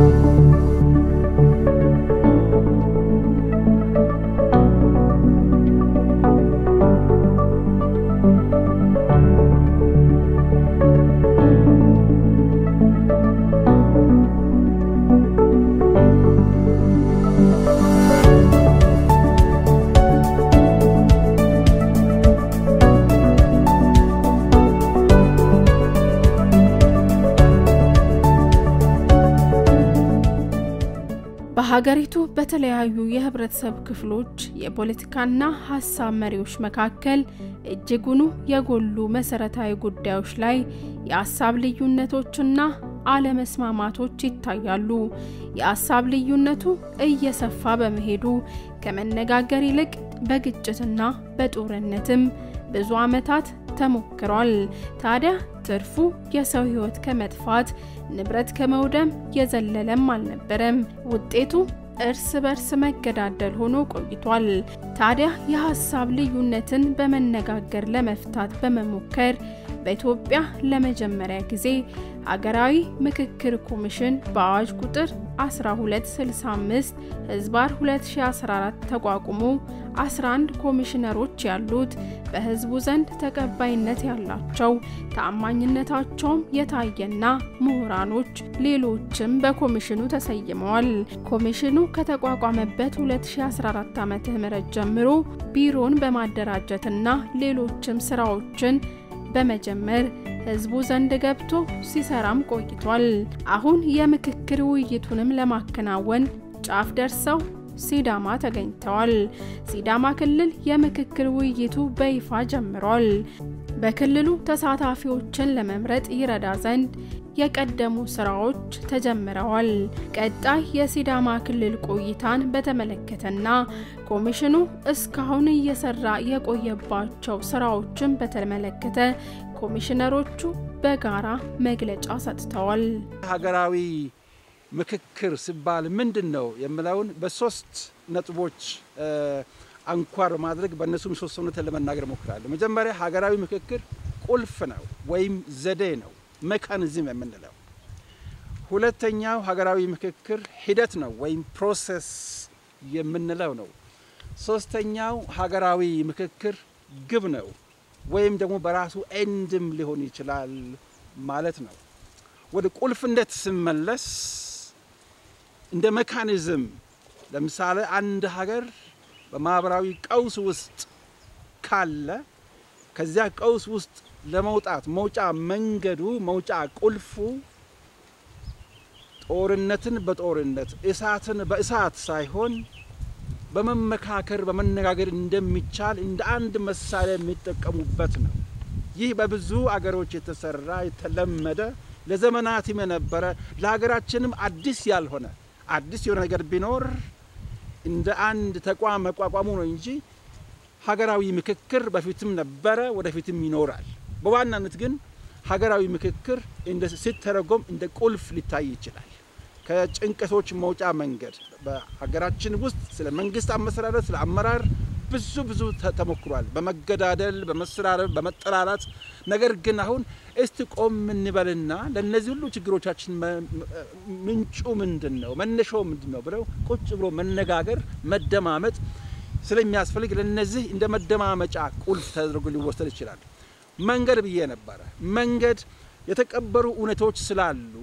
በሀገሪቱ በተለያዩ የህብረተሰብ ክፍሎች የፖለቲካና ሀሳብ መሪዎች መካከል እጅጉኑ የጎሉ መሰረታዊ ጉዳዮች ላይ የሀሳብ ልዩነቶችና አለመስማማቶች ይታያሉ። የሀሳብ ልዩነቱ እየሰፋ በመሄዱ ከመነጋገር ይልቅ በግጭትና በጦርነትም ብዙ ዓመታት ተሞክሯል። ታዲያ ትርፉ የሰው ህይወት ከመጥፋት ንብረት ከመውደም የዘለለም አልነበረም። ውጤቱ እርስ በርስ መገዳደል ሆኖ ቆይቷል። ታዲያ የሀሳብ ልዩነትን በመነጋገር ለመፍታት በመሞከር በኢትዮጵያ ለመጀመሪያ ጊዜ ሀገራዊ ምክክር ኮሚሽን በአዋጅ ቁጥር 1265 ህዝባር 2014 ተቋቁሞ 11 ኮሚሽነሮች ያሉት በህዝቡ ዘንድ ተቀባይነት ያላቸው ተአማኝነታቸውም የታየና ምሁራኖች ሌሎችም በኮሚሽኑ ተሰይመዋል። ኮሚሽኑ ከተቋቋመበት 2014 ዓ.ም ጀምሮ ቢሮን በማደራጀትና ሌሎችም ስራዎችን በመጀመር ህዝቡ ዘንድ ገብቶ ሲሰራም ቆይቷል። አሁን የምክክር ውይይቱንም ለማከናወን ጫፍ ደርሰው ሲዳማ ተገኝተዋል። ሲዳማ ክልል የምክክር ውይይቱ በይፋ ጀምሯል። በክልሉ ተሳታፊዎችን ለመምረጥ ይረዳ ዘንድ የቀደሙ ስራዎች ተጀምረዋል። ቀጣይ የሲዳማ ክልል ቆይታን በተመለከተና ኮሚሽኑ እስካሁን እየሰራ የቆየባቸው ስራዎችን በተመለከተ ኮሚሽነሮቹ በጋራ መግለጫ ሰጥተዋል። ሀገራዊ ምክክር ሲባል ምንድን ነው የምለውን በሶስት ነጥቦች አንኳር ማድረግ በእነሱ ምሰሶነትን ለመናገር እሞክራለሁ። መጀመሪያ ሀገራዊ ምክክር ቁልፍ ነው ወይም ዘዴ ነው ሜካኒዝም የምንለው። ሁለተኛው ሀገራዊ ምክክር ሂደት ነው ወይም ፕሮሰስ የምንለው ነው። ሶስተኛው ሀገራዊ ምክክር ግብ ነው ወይም ደግሞ በራሱ ኤንድም ሊሆን ይችላል ማለት ነው። ወደ ቁልፍነት ስመለስ እንደ ሜካኒዝም ለምሳሌ አንድ ሀገር በማህበራዊ ቀውስ ውስጥ ካለ ከዚያ ቀውስ ውስጥ ለመውጣት መውጫ መንገዱ መውጫ ቁልፉ ጦርነትን በጦርነት እሳትን በእሳት ሳይሆን በመመካከር በመነጋገር እንደሚቻል እንደ አንድ መሳሪያ የሚጠቀሙበት ነው። ይህ በብዙ አገሮች የተሰራ የተለመደ ለዘመናትም የነበረ ለሀገራችንም አዲስ ያልሆነ አዲስ የሆነ ነገር ቢኖር እንደ አንድ ተቋም መቋቋሙ ነው እንጂ ሀገራዊ ምክክር በፊትም ነበረ፣ ወደፊትም ይኖራል። በዋናነት ግን ሀገራዊ ምክክር ሲተረጎም እንደ ቁልፍ ሊታይ ይችላል። ከጭንቀቶች መውጫ መንገድ በሀገራችን ውስጥ ስለ መንግስት አመሰራረት፣ ስለ አመራር ብዙ ብዙ ተሞክሯል። በመገዳደል፣ በመሰራረብ፣ በመጠላላት። ነገር ግን አሁን እስቲ ቆም እንበልና ለእነዚህ ሁሉ ችግሮቻችን ምንጩ ምንድን ነው፣ መነሻው ምንድን ነው ብለው ቁጭ ብሎ መነጋገር፣ መደማመጥ ስለሚያስፈልግ ለእነዚህ እንደ መደማመጫ ቁልፍ ተደርጎ ሊወሰድ ይችላል። መንገድ ብዬ ነበረ። መንገድ የተቀበሩ እውነቶች ስላሉ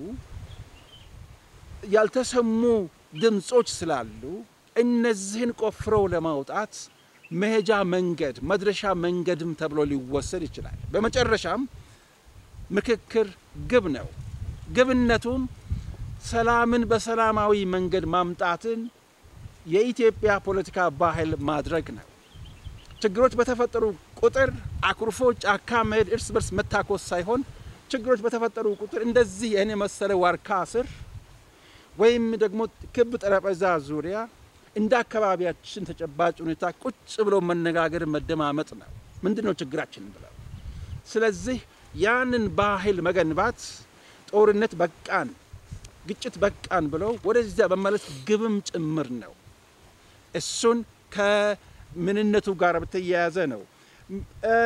ያልተሰሙ ድምጾች ስላሉ እነዚህን ቆፍረው ለማውጣት መሄጃ መንገድ መድረሻ መንገድም ተብሎ ሊወሰድ ይችላል። በመጨረሻም ምክክር ግብ ነው። ግብነቱም ሰላምን በሰላማዊ መንገድ ማምጣትን የኢትዮጵያ ፖለቲካ ባህል ማድረግ ነው። ችግሮች በተፈጠሩ ቁጥር አኩርፎ ጫካ መሄድ፣ እርስ በርስ መታኮስ ሳይሆን ችግሮች በተፈጠሩ ቁጥር እንደዚህ ይህን የመሰለ ዋርካ ስር ወይም ደግሞ ክብ ጠረጴዛ ዙሪያ እንደ አካባቢያችን ተጨባጭ ሁኔታ ቁጭ ብሎ መነጋገር መደማመጥ ነው። ምንድን ነው ችግራችን ብለው ስለዚህ ያንን ባህል መገንባት ጦርነት በቃን፣ ግጭት በቃን ብለው ወደዚያ መመለስ ግብም ጭምር ነው። እሱን ከምንነቱ ጋር በተያያዘ ነው።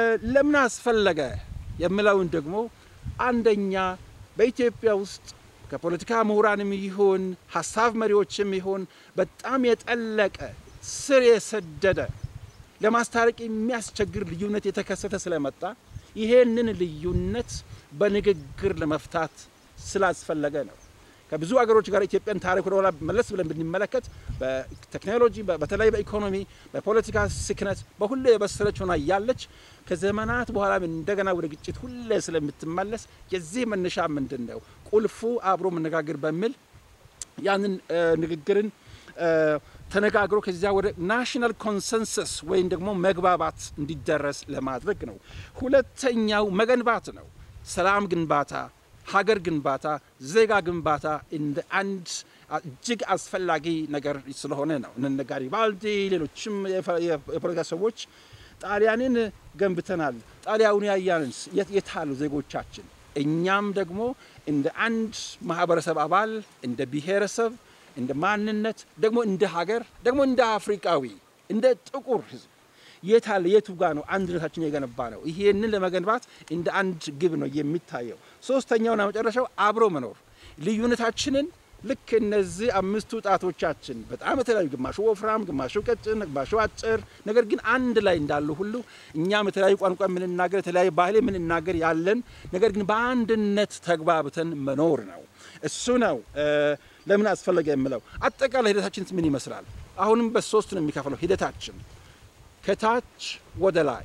ለምን አስፈለገ የምለውን ደግሞ አንደኛ በኢትዮጵያ ውስጥ ከፖለቲካ ምሁራንም ይሁን ሀሳብ መሪዎችም ይሁን በጣም የጠለቀ ስር የሰደደ ለማስታረቅ የሚያስቸግር ልዩነት የተከሰተ ስለመጣ ይሄንን ልዩነት በንግግር ለመፍታት ስላስፈለገ ነው። ከብዙ አገሮች ጋር ኢትዮጵያን ታሪክ ወደ ኋላ መለስ ብለን ብንመለከት በቴክኖሎጂ በተለይ በኢኮኖሚ በፖለቲካ ስክነት በሁሉ የበሰለች ሆና እያለች ከዘመናት በኋላ እንደገና ወደ ግጭት ሁሌ ስለምትመለስ የዚህ መነሻ ምንድን ነው? ቁልፉ አብሮ መነጋገር በሚል ያንን ንግግርን ተነጋግሮ ከዚያ ወደ ናሽናል ኮንሰንሰስ ወይም ደግሞ መግባባት እንዲደረስ ለማድረግ ነው። ሁለተኛው መገንባት ነው። ሰላም ግንባታ ሀገር ግንባታ፣ ዜጋ ግንባታ እንደ አንድ እጅግ አስፈላጊ ነገር ስለሆነ ነው። እነ ጋሪባልዲ ሌሎችም የፖለቲካ ሰዎች ጣሊያንን ገንብተናል፣ ጣሊያውን ያያንስ የታሉ ዜጎቻችን? እኛም ደግሞ እንደ አንድ ማህበረሰብ አባል እንደ ብሔረሰብ እንደ ማንነት ደግሞ እንደ ሀገር ደግሞ እንደ አፍሪቃዊ እንደ ጥቁር ሕዝብ የታለ የቱ ጋር ነው አንድነታችን የገነባ ነው? ይሄንን ለመገንባት እንደ አንድ ግብ ነው የሚታየው። ሶስተኛውና መጨረሻው አብሮ መኖር ልዩነታችንን ልክ እነዚህ አምስቱ ጣቶቻችን በጣም የተለያዩ ግማሹ ወፍራም፣ ግማሹ ቀጭን፣ ግማሹ አጭር፣ ነገር ግን አንድ ላይ እንዳሉ ሁሉ እኛም የተለያዩ ቋንቋ የምንናገር የተለያዩ ባህል የምንናገር ያለን ነገር ግን በአንድነት ተግባብተን መኖር ነው። እሱ ነው ለምን አስፈለገ የምለው። አጠቃላይ ሂደታችን ምን ይመስላል? አሁንም በሶስት ነው የሚከፍለው ሂደታችን ከታች ወደ ላይ፣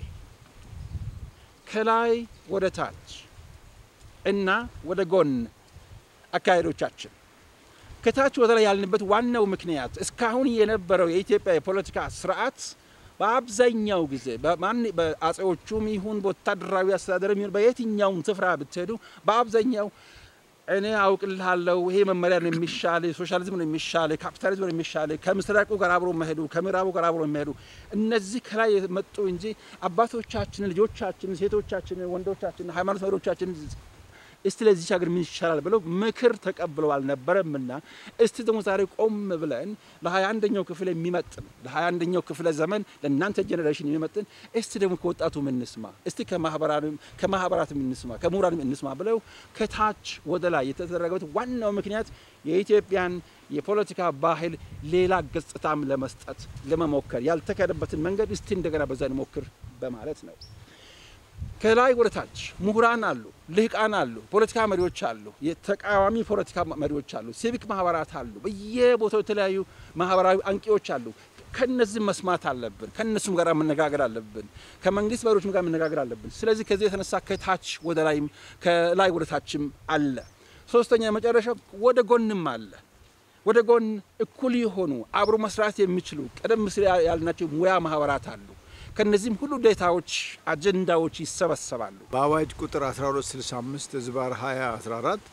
ከላይ ወደ ታች እና ወደ ጎን አካሄዶቻችን። ከታች ወደ ላይ ያልንበት ዋናው ምክንያት እስካሁን የነበረው የኢትዮጵያ የፖለቲካ ስርዓት በአብዛኛው ጊዜ በአጼዎቹም ይሁን በወታደራዊ አስተዳደርም ይሁን በየትኛውም ስፍራ ብትሄዱ በአብዛኛው እኔ አውቅልሃለሁ፣ ይሄ መመሪያ ነው የሚሻል፣ ሶሻሊዝም ነው የሚሻል፣ ካፒታሊዝም ነው የሚሻል፣ ከምስራቁ ጋር አብሮ መሄዱ፣ ከምዕራቡ ጋር አብሮ መሄዱ፣ እነዚህ ከላይ የመጡ እንጂ አባቶቻችን፣ ልጆቻችን፣ ሴቶቻችን፣ ወንዶቻችን፣ ሃይማኖት መሪዎቻችን እስቲ ለዚች ሀገር ምን ይሻላል ብለው ምክር ተቀብለው አልነበረምና እስቲ ደግሞ ዛሬ ቆም ብለን ለሀያ አንደኛው ክፍል የሚመጥን ለሀያ አንደኛው ክፍለ ዘመን ለእናንተ ጄኔሬሽን የሚመጥን እስቲ ደግሞ ከወጣቱ እንስማ፣ እስቲ ከማህበራት እንስማ፣ ከምሁራንም እንስማ ብለው ከታች ወደ ላይ የተደረገበት ዋናው ምክንያት የኢትዮጵያን የፖለቲካ ባህል ሌላ ገጽታም ለመስጠት ለመሞከር ያልተካሄደበትን መንገድ እስቲ እንደገና በዛ እንሞክር በማለት ነው። ከላይ ወደ ታች ምሁራን አሉ፣ ልህቃን አሉ፣ ፖለቲካ መሪዎች አሉ፣ የተቃዋሚ ፖለቲካ መሪዎች አሉ፣ ሲቪክ ማህበራት አሉ፣ በየቦታው የተለያዩ ማህበራዊ አንቂዎች አሉ። ከነዚህ መስማት አለብን። ከነሱም ጋር መነጋገር አለብን። ከመንግስት መሪዎችም ጋር መነጋገር አለብን። ስለዚህ ከዚህ የተነሳ ከታች ወደ ላይም ከላይ ወደ ታችም አለ። ሶስተኛ መጨረሻ ወደ ጎንም አለ። ወደ ጎን እኩል የሆኑ አብሮ መስራት የሚችሉ ቀደም ሲል ያልናቸው ሙያ ማህበራት አሉ። ከነዚህም ሁሉ ዴታዎች አጀንዳዎች ይሰበሰባሉ። በአዋጅ ቁጥር 1265 ዝባር 2014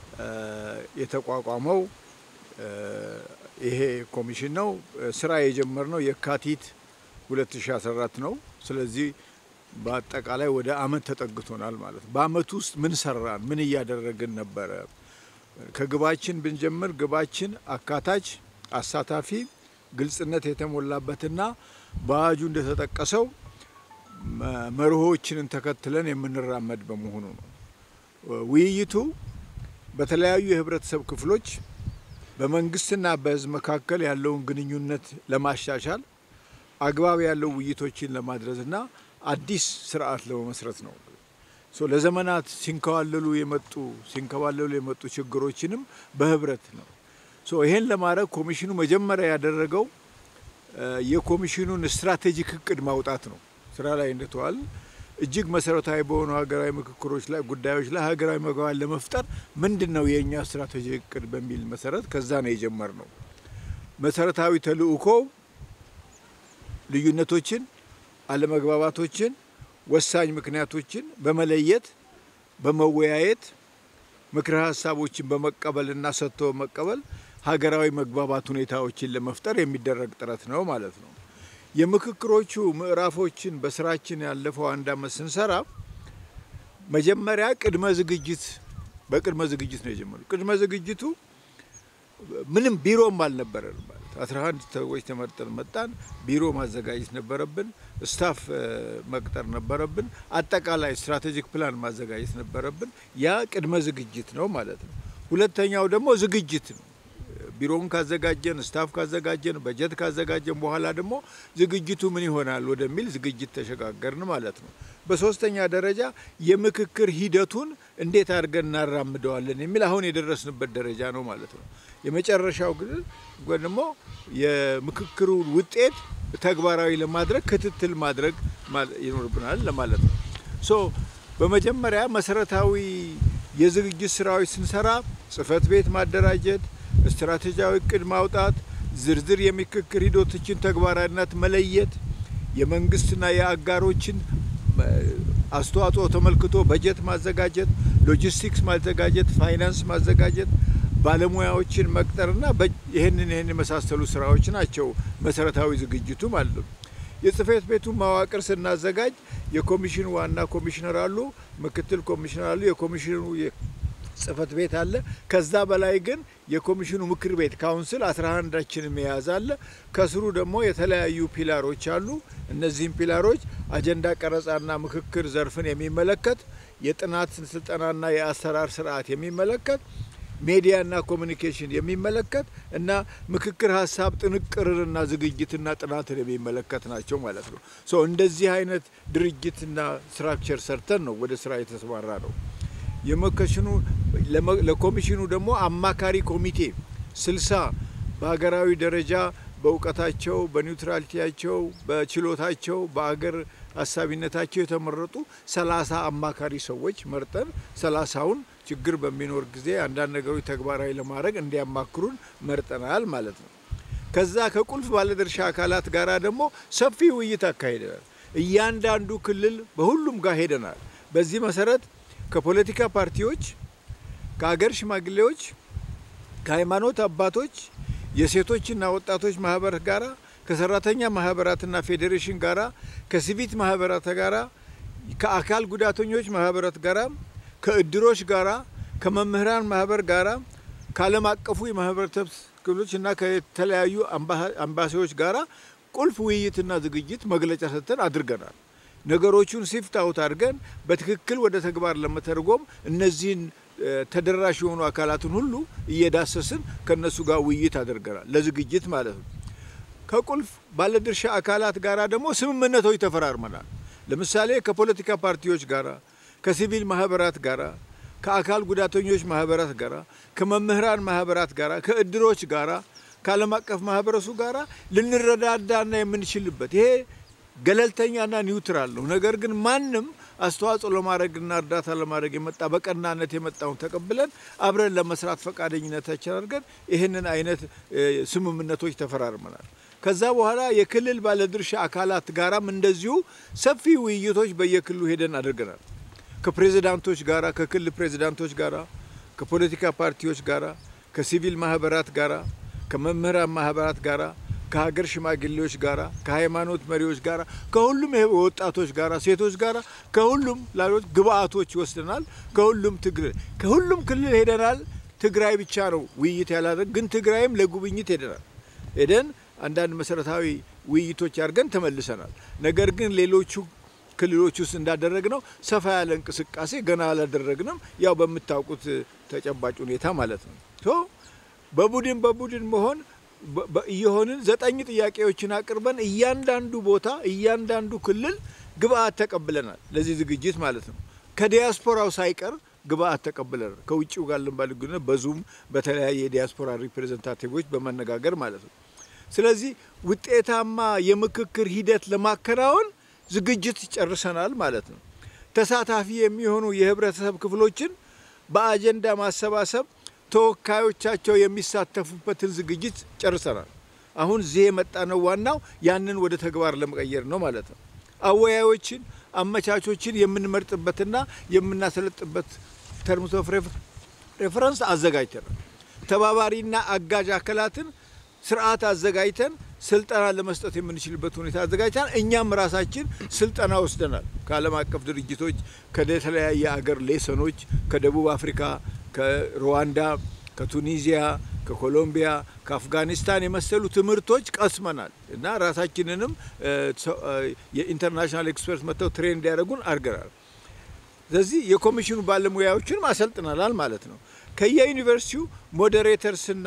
የተቋቋመው ይሄ ኮሚሽን ነው። ስራ የጀመርነው የካቲት 2014 ነው። ስለዚህ በአጠቃላይ ወደ አመት ተጠግቶናል ማለት ነው። በአመቱ ውስጥ ምን ሰራን? ምን እያደረግን ነበረ? ከግባችን ብንጀምር ግባችን አካታች፣ አሳታፊ፣ ግልጽነት የተሞላበትና በአዋጁ እንደተጠቀሰው መርሆችንን ተከትለን የምንራመድ በመሆኑ ነው። ውይይቱ በተለያዩ የህብረተሰብ ክፍሎች በመንግስትና በህዝብ መካከል ያለውን ግንኙነት ለማሻሻል አግባብ ያለው ውይይቶችን ለማድረስና አዲስ ስርዓት ለመመስረት ነው። ለዘመናት ሲንከባለሉ የመጡ ሲንከባለሉ የመጡ ችግሮችንም በህብረት ነው። ይሄን ለማድረግ ኮሚሽኑ መጀመሪያ ያደረገው የኮሚሽኑን ስትራቴጂክ እቅድ ማውጣት ነው። ስራ ላይ እንደተዋል እጅግ መሰረታዊ በሆኑ ሀገራዊ ምክክሮች ላይ ጉዳዮች ላይ ሀገራዊ መግባባት ለመፍጠር ምንድን ነው የእኛ ስትራቴጂክ እቅድ በሚል መሰረት ከዛ ነው የጀመርነው። መሰረታዊ ተልእኮው ልዩነቶችን፣ አለመግባባቶችን፣ ወሳኝ ምክንያቶችን በመለየት በመወያየት ምክረ ሀሳቦችን በመቀበልና ሰጥቶ በመቀበል ሀገራዊ መግባባት ሁኔታዎችን ለመፍጠር የሚደረግ ጥረት ነው ማለት ነው። የምክክሮቹ ምዕራፎችን በስራችን ያለፈው አንድ አመት ስንሰራ መጀመሪያ ቅድመ ዝግጅት በቅድመ ዝግጅት ነው የጀመሩ። ቅድመ ዝግጅቱ ምንም ቢሮም አልነበረን ማለት አስራ አንድ ሰዎች ተመርጠን መጣን። ቢሮ ማዘጋጀት ነበረብን፣ ስታፍ መቅጠር ነበረብን፣ አጠቃላይ ስትራቴጂክ ፕላን ማዘጋጀት ነበረብን። ያ ቅድመ ዝግጅት ነው ማለት ነው። ሁለተኛው ደግሞ ዝግጅት ነው። ቢሮውን ካዘጋጀን፣ ስታፍ ካዘጋጀን፣ በጀት ካዘጋጀን በኋላ ደግሞ ዝግጅቱ ምን ይሆናል ወደሚል ዝግጅት ተሸጋገርን ማለት ነው። በሶስተኛ ደረጃ የምክክር ሂደቱን እንዴት አድርገን እናራምደዋለን የሚል አሁን የደረስንበት ደረጃ ነው ማለት ነው። የመጨረሻው ግን ደግሞ የምክክሩ ውጤት ተግባራዊ ለማድረግ ክትትል ማድረግ ይኖርብናል ለማለት ነው። ሶ በመጀመሪያ መሰረታዊ የዝግጅት ስራዎች ስንሰራ ጽህፈት ቤት ማደራጀት፣ ስትራቴጂያዊ እቅድ ማውጣት፣ ዝርዝር የምክክር ሂደቶችን ተግባራዊነት መለየት፣ የመንግስትና የአጋሮችን አስተዋጽኦ ተመልክቶ በጀት ማዘጋጀት፣ ሎጂስቲክስ ማዘጋጀት፣ ፋይናንስ ማዘጋጀት፣ ባለሙያዎችን መቅጠርና ይህንን ይህን የመሳሰሉ ስራዎች ናቸው መሰረታዊ ዝግጅቱ ማለት ነው። የጽህፈት ቤቱን መዋቅር ስናዘጋጅ የኮሚሽኑ ዋና ኮሚሽነር አሉ፣ ምክትል ኮሚሽነር አሉ፣ የኮሚሽኑ ጽህፈት ቤት አለ። ከዛ በላይ ግን የኮሚሽኑ ምክር ቤት ካውንስል አስራ አንዳችንም የያዘ አለ። ከስሩ ደግሞ የተለያዩ ፒላሮች አሉ። እነዚህም ፒላሮች አጀንዳ ቀረጻና ምክክር ዘርፍን የሚመለከት የጥናት ስልጠናና የአሰራር ስርዓት የሚመለከት ሜዲያና ኮሚኒኬሽን የሚመለከት እና ምክክር ሀሳብ ጥንቅርንና ዝግጅትና ጥናትን የሚመለከት ናቸው ማለት ነው። ሶ እንደዚህ አይነት ድርጅትና ስትራክቸር ሰርተን ነው ወደ ስራ የተሰማራ ነው። የመከሽኑ ለኮሚሽኑ ደግሞ አማካሪ ኮሚቴ ስልሳ በሀገራዊ ደረጃ በእውቀታቸው፣ በኒውትራሊቲያቸው፣ በችሎታቸው፣ በአገር አሳቢነታቸው የተመረጡ ሰላሳ አማካሪ ሰዎች መርጠን ሰላሳውን ችግር በሚኖር ጊዜ አንዳንድ ነገሮች ተግባራዊ ለማድረግ እንዲያማክሩን መርጠናል ማለት ነው። ከዛ ከቁልፍ ባለድርሻ አካላት ጋር ደግሞ ሰፊ ውይይት አካሂደናል። እያንዳንዱ ክልል በሁሉም ጋር ሄደናል። በዚህ መሰረት ከፖለቲካ ፓርቲዎች፣ ከሀገር ሽማግሌዎች፣ ከሃይማኖት አባቶች፣ የሴቶችና ወጣቶች ማህበር ጋራ ከሰራተኛ ማህበራትና ፌዴሬሽን ጋራ ከሲቪክ ማህበራት ጋራ ከአካል ጉዳተኞች ማህበራት ጋራ ከእድሮች ጋራ ከመምህራን ማህበር ጋራ ከዓለም አቀፉ የማህበረሰብ ክፍሎች እና ከተለያዩ አምባሲዎች ጋራ ቁልፍ ውይይትና ዝግጅት መግለጫ ሰጥተን አድርገናል። ነገሮቹን ሲፍት አውት አድርገን በትክክል ወደ ተግባር ለመተርጎም እነዚህን ተደራሽ የሆኑ አካላትን ሁሉ እየዳሰስን ከነሱ ጋር ውይይት አድርገናል፣ ለዝግጅት ማለት ነው። ከቁልፍ ባለድርሻ አካላት ጋራ ደግሞ ስምምነቶች ተፈራርመናል። ለምሳሌ ከፖለቲካ ፓርቲዎች ጋራ፣ ከሲቪል ማህበራት ጋራ፣ ከአካል ጉዳተኞች ማህበራት ጋራ፣ ከመምህራን ማህበራት ጋራ፣ ከእድሮች ጋራ፣ ከዓለም አቀፍ ማህበረሰቡ ጋራ ልንረዳዳና የምንችልበት ይሄ ገለልተኛና ኒውትራል ነው። ነገር ግን ማንም አስተዋጽኦ ለማድረግና እርዳታ ለማድረግ የመጣ በቀናነት የመጣውን ተቀብለን አብረን ለመስራት ፈቃደኝነታችን አድርገን ይህንን አይነት ስምምነቶች ተፈራርመናል። ከዛ በኋላ የክልል ባለድርሻ አካላት ጋራም እንደዚሁ ሰፊ ውይይቶች በየክልሉ ሄደን አድርገናል። ከፕሬዚዳንቶች ጋራ፣ ከክልል ፕሬዚዳንቶች ጋራ፣ ከፖለቲካ ፓርቲዎች ጋራ፣ ከሲቪል ማህበራት ጋራ፣ ከመምህራን ማህበራት ጋራ ከሀገር ሽማግሌዎች ጋራ ከሃይማኖት መሪዎች ጋራ ከሁሉም ወጣቶች ጋራ ሴቶች ጋራ ከሁሉም ላሎች ግብአቶች ይወስደናል። ከሁሉም ትግራይ ከሁሉም ክልል ሄደናል። ትግራይ ብቻ ነው ውይይት ያላደረግ ግን ትግራይም ለጉብኝት ሄደናል። ሄደን አንዳንድ መሰረታዊ ውይይቶች አድርገን ተመልሰናል። ነገር ግን ሌሎቹ ክልሎች ውስጥ እንዳደረግ ነው ሰፋ ያለ እንቅስቃሴ ገና አላደረግንም። ያው በምታውቁት ተጨባጭ ሁኔታ ማለት ነው። በቡድን በቡድን መሆን እየሆንን ዘጠኝ ጥያቄዎችን አቅርበን እያንዳንዱ ቦታ እያንዳንዱ ክልል ግብአት ተቀብለናል። ለዚህ ዝግጅት ማለት ነው። ከዲያስፖራው ሳይቀር ግብአት ተቀብለናል። ከውጭው ጋር ልንባል ግንኙነት በዙም በተለያየ የዲያስፖራ ሪፕሬዘንታቲቮች በመነጋገር ማለት ነው። ስለዚህ ውጤታማ የምክክር ሂደት ለማከናወን ዝግጅት ጨርሰናል ማለት ነው። ተሳታፊ የሚሆኑ የህብረተሰብ ክፍሎችን በአጀንዳ ማሰባሰብ ተወካዮቻቸው የሚሳተፉበትን ዝግጅት ጨርሰናል። አሁን እዚህ የመጣነው ዋናው ያንን ወደ ተግባር ለመቀየር ነው ማለት ነው። አወያዮችን፣ አመቻቾችን የምንመርጥበትና የምናሰለጥበት ተርምስ ኦፍ ሬፈረንስ አዘጋጅተናል። ተባባሪና አጋዥ አካላትን ስርዓት አዘጋጅተን ስልጠና ለመስጠት የምንችልበት ሁኔታ አዘጋጅተናል። እኛም ራሳችን ስልጠና ወስደናል። ከዓለም አቀፍ ድርጅቶች ከተለያየ አገር ሌሰኖች ከደቡብ አፍሪካ ከሩዋንዳ፣ ከቱኒዚያ፣ ከኮሎምቢያ፣ ከአፍጋኒስታን የመሰሉ ትምህርቶች ቀስመናል እና ራሳችንንም የኢንተርናሽናል ኤክስፐርት መጥተው ትሬን እንዲያደርጉን አድርገናል። ስለዚህ የኮሚሽኑ ባለሙያዎችንም አሰልጥናል ማለት ነው። ከየዩኒቨርሲቲው ሞዴሬተርስና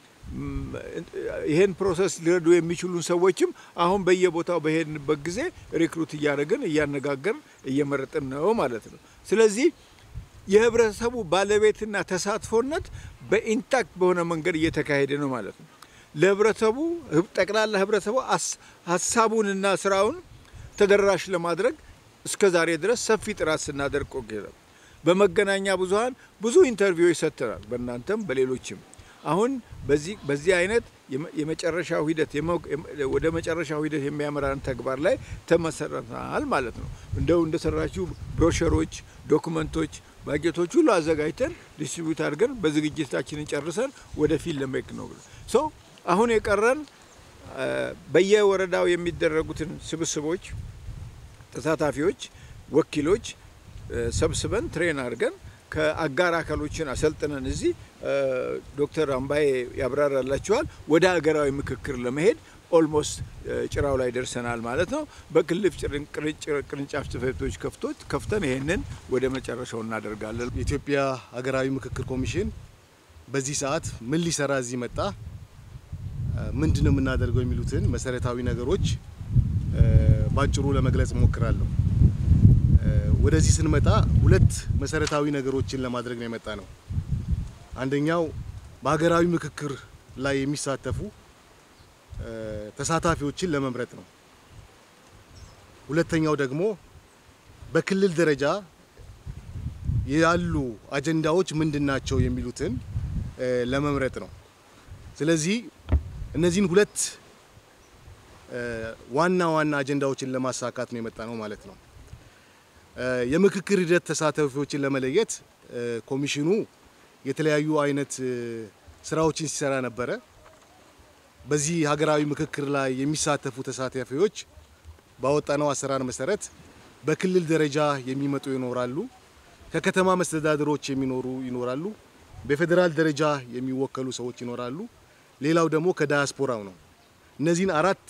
ይሄን ፕሮሰስ ሊረዱ የሚችሉን ሰዎችም አሁን በየቦታው በሄድንበት ጊዜ ሪክሩት እያደረግን እያነጋገርን እየመረጥን ነው ማለት ነው። ስለዚህ የህብረተሰቡ ባለቤትና ተሳትፎነት በኢንታክት በሆነ መንገድ እየተካሄደ ነው ማለት ነው። ለህብረተሰቡ ጠቅላላ ህብረተሰቡ ሀሳቡንና ስራውን ተደራሽ ለማድረግ እስከ ዛሬ ድረስ ሰፊ ጥራት ስናደርግ ቆይተናል። በመገናኛ ብዙኃን ብዙ ኢንተርቪዎች ሰጥተናል። በእናንተም በሌሎችም አሁን በዚህ በዚህ አይነት የመጨረሻው ሂደት ወደ መጨረሻው ሂደት የሚያመራን ተግባር ላይ ተመሰረተናል ማለት ነው። እንደው እንደሰራችሁ ብሮሸሮች፣ ዶክመንቶች፣ ባጀቶች ሁሉ አዘጋጅተን ዲስትሪቢዩት አድርገን በዝግጅታችንን ጨርሰን ወደፊት ለመሄድ ነው ሶ አሁን የቀረን በየወረዳው የሚደረጉትን ስብስቦች ተሳታፊዎች፣ ወኪሎች ሰብስበን ትሬን አድርገን ከአጋር አካሎችን አሰልጥነን እዚህ ዶክተር አምባዬ ያብራራላችኋል። ወደ ሀገራዊ ምክክር ለመሄድ ኦልሞስት ጭራው ላይ ደርሰናል ማለት ነው። በክልል ቅርንጫፍ ጽሕፈት ቤቶች ከፍቶት ከፍተን ይሄንን ወደ መጨረሻው እናደርጋለን። የኢትዮጵያ ሀገራዊ ምክክር ኮሚሽን በዚህ ሰዓት ምን ሊሰራ እዚህ መጣ፣ ምንድን ነው የምናደርገው የሚሉትን መሰረታዊ ነገሮች ባጭሩ ለመግለጽ እሞክራለሁ። ወደዚህ ስንመጣ ሁለት መሰረታዊ ነገሮችን ለማድረግ ነው የመጣ ነው። አንደኛው በሀገራዊ ምክክር ላይ የሚሳተፉ ተሳታፊዎችን ለመምረጥ ነው። ሁለተኛው ደግሞ በክልል ደረጃ ያሉ አጀንዳዎች ምንድን ናቸው የሚሉትን ለመምረጥ ነው። ስለዚህ እነዚህን ሁለት ዋና ዋና አጀንዳዎችን ለማሳካት ነው የመጣ ነው ማለት ነው። የምክክር ሂደት ተሳታፊዎችን ለመለየት ኮሚሽኑ የተለያዩ አይነት ስራዎችን ሲሰራ ነበረ። በዚህ ሀገራዊ ምክክር ላይ የሚሳተፉ ተሳታፊዎች ባወጣነው አሰራር መሰረት በክልል ደረጃ የሚመጡ ይኖራሉ፣ ከከተማ መስተዳድሮች የሚኖሩ ይኖራሉ፣ በፌዴራል ደረጃ የሚወከሉ ሰዎች ይኖራሉ። ሌላው ደግሞ ከዳያስፖራው ነው። እነዚህን አራት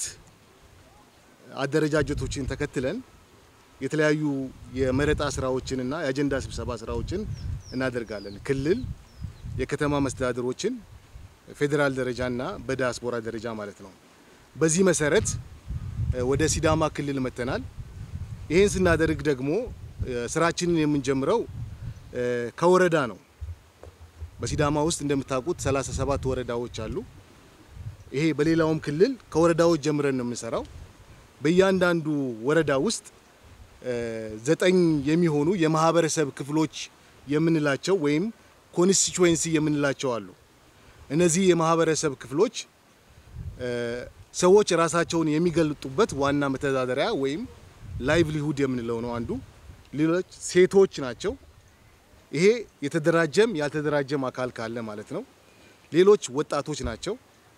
አደረጃጀቶችን ተከትለን የተለያዩ የመረጣ ስራዎችንና የአጀንዳ ስብሰባ ስራዎችን እናደርጋለን። ክልል፣ የከተማ መስተዳድሮችን፣ ፌዴራል ደረጃና በዲያስፖራ ደረጃ ማለት ነው። በዚህ መሰረት ወደ ሲዳማ ክልል መጥተናል። ይህን ስናደርግ ደግሞ ስራችንን የምንጀምረው ከወረዳ ነው። በሲዳማ ውስጥ እንደምታውቁት 37 ወረዳዎች አሉ። ይሄ በሌላውም ክልል ከወረዳዎች ጀምረን ነው የምንሰራው። በእያንዳንዱ ወረዳ ውስጥ ዘጠኝ የሚሆኑ የማህበረሰብ ክፍሎች የምንላቸው ወይም ኮንስቲቹዌንሲ የምንላቸው አሉ። እነዚህ የማህበረሰብ ክፍሎች ሰዎች ራሳቸውን የሚገልጡበት ዋና መተዳደሪያ ወይም ላይቭሊሁድ የምንለው ነው አንዱ። ሌሎች ሴቶች ናቸው። ይሄ የተደራጀም ያልተደራጀም አካል ካለ ማለት ነው። ሌሎች ወጣቶች ናቸው።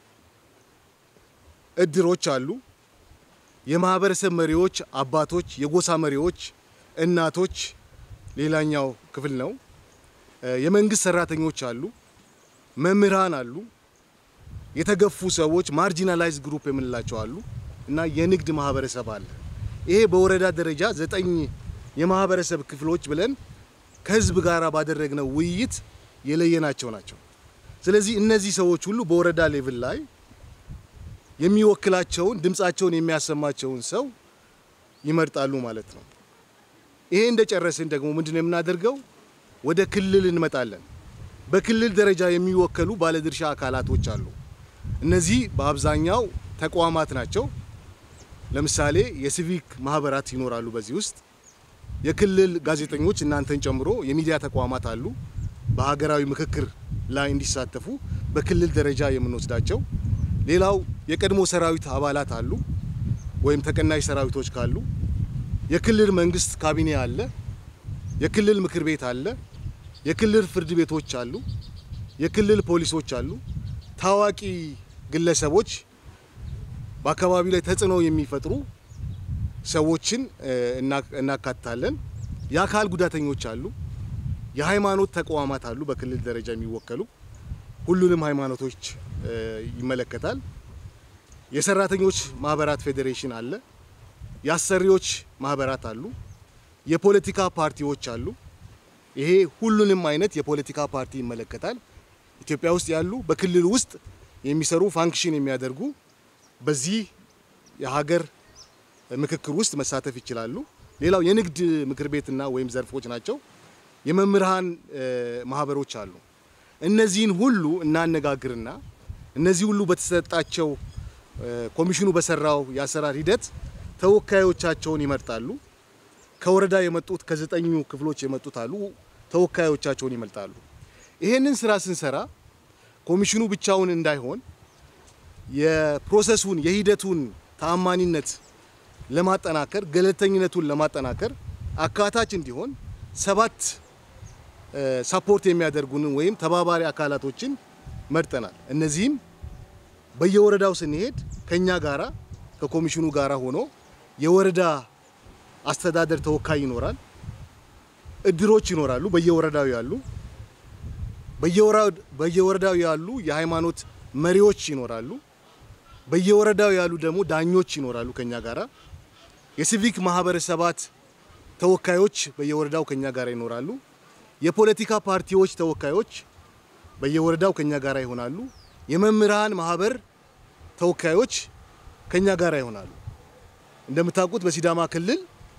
እድሮች አሉ። የማህበረሰብ መሪዎች፣ አባቶች፣ የጎሳ መሪዎች፣ እናቶች ሌላኛው ክፍል ነው። የመንግስት ሰራተኞች አሉ። መምህራን አሉ። የተገፉ ሰዎች ማርጂናላይዝ ግሩፕ የምንላቸው አሉ እና የንግድ ማህበረሰብ አለ። ይሄ በወረዳ ደረጃ ዘጠኝ የማህበረሰብ ክፍሎች ብለን ከህዝብ ጋር ባደረግነው ውይይት የለየናቸው ናቸው። ስለዚህ እነዚህ ሰዎች ሁሉ በወረዳ ሌቭል ላይ የሚወክላቸውን ድምፃቸውን የሚያሰማቸውን ሰው ይመርጣሉ ማለት ነው። ይሄ እንደጨረስን ደግሞ ምንድን ነው የምናደርገው? ወደ ክልል እንመጣለን። በክልል ደረጃ የሚወከሉ ባለድርሻ አካላቶች አሉ። እነዚህ በአብዛኛው ተቋማት ናቸው። ለምሳሌ የሲቪክ ማህበራት ይኖራሉ። በዚህ ውስጥ የክልል ጋዜጠኞች እናንተን ጨምሮ የሚዲያ ተቋማት አሉ። በሀገራዊ ምክክር ላይ እንዲሳተፉ በክልል ደረጃ የምንወስዳቸው። ሌላው የቀድሞ ሰራዊት አባላት አሉ፣ ወይም ተቀናሽ ሰራዊቶች ካሉ። የክልል መንግስት ካቢኔ አለ። የክልል ምክር ቤት አለ። የክልል ፍርድ ቤቶች አሉ። የክልል ፖሊሶች አሉ። ታዋቂ ግለሰቦች በአካባቢው ላይ ተጽዕኖ የሚፈጥሩ ሰዎችን እናካትታለን። የአካል ጉዳተኞች አሉ። የሃይማኖት ተቋማት አሉ፣ በክልል ደረጃ የሚወከሉ ሁሉንም ሃይማኖቶች ይመለከታል። የሰራተኞች ማህበራት ፌዴሬሽን አለ። የአሰሪዎች ማህበራት አሉ። የፖለቲካ ፓርቲዎች አሉ። ይሄ ሁሉንም አይነት የፖለቲካ ፓርቲ ይመለከታል። ኢትዮጵያ ውስጥ ያሉ በክልል ውስጥ የሚሰሩ ፋንክሽን የሚያደርጉ በዚህ የሀገር ምክክር ውስጥ መሳተፍ ይችላሉ። ሌላው የንግድ ምክር ቤትና ወይም ዘርፎች ናቸው። የመምህራን ማህበሮች አሉ። እነዚህን ሁሉ እናነጋግርና እነዚህ ሁሉ በተሰጣቸው ኮሚሽኑ በሰራው የአሰራር ሂደት ተወካዮቻቸውን ይመርጣሉ። ከወረዳ የመጡት ከዘጠኙ ክፍሎች የመጡት አሉ። ተወካዮቻቸውን ይመርጣሉ። ይሄንን ስራ ስንሰራ ኮሚሽኑ ብቻውን እንዳይሆን የፕሮሰሱን የሂደቱን ተአማኒነት ለማጠናከር ገለልተኝነቱን ለማጠናከር አካታች እንዲሆን ሰባት ሳፖርት የሚያደርጉንን ወይም ተባባሪ አካላቶችን መርጠናል። እነዚህም በየወረዳው ስንሄድ ከኛ ጋራ ከኮሚሽኑ ጋራ ሆኖ የወረዳ አስተዳደር ተወካይ ይኖራል። እድሮች ይኖራሉ፣ በየወረዳው ያሉ በየወረዳው ያሉ የሃይማኖት መሪዎች ይኖራሉ። በየወረዳው ያሉ ደግሞ ዳኞች ይኖራሉ ከኛ ጋራ። የሲቪክ ማህበረሰባት ተወካዮች በየወረዳው ከኛ ጋር ይኖራሉ። የፖለቲካ ፓርቲዎች ተወካዮች በየወረዳው ከኛ ጋር ይሆናሉ። የመምህራን ማህበር ተወካዮች ከኛ ጋር ይሆናሉ። እንደምታውቁት በሲዳማ ክልል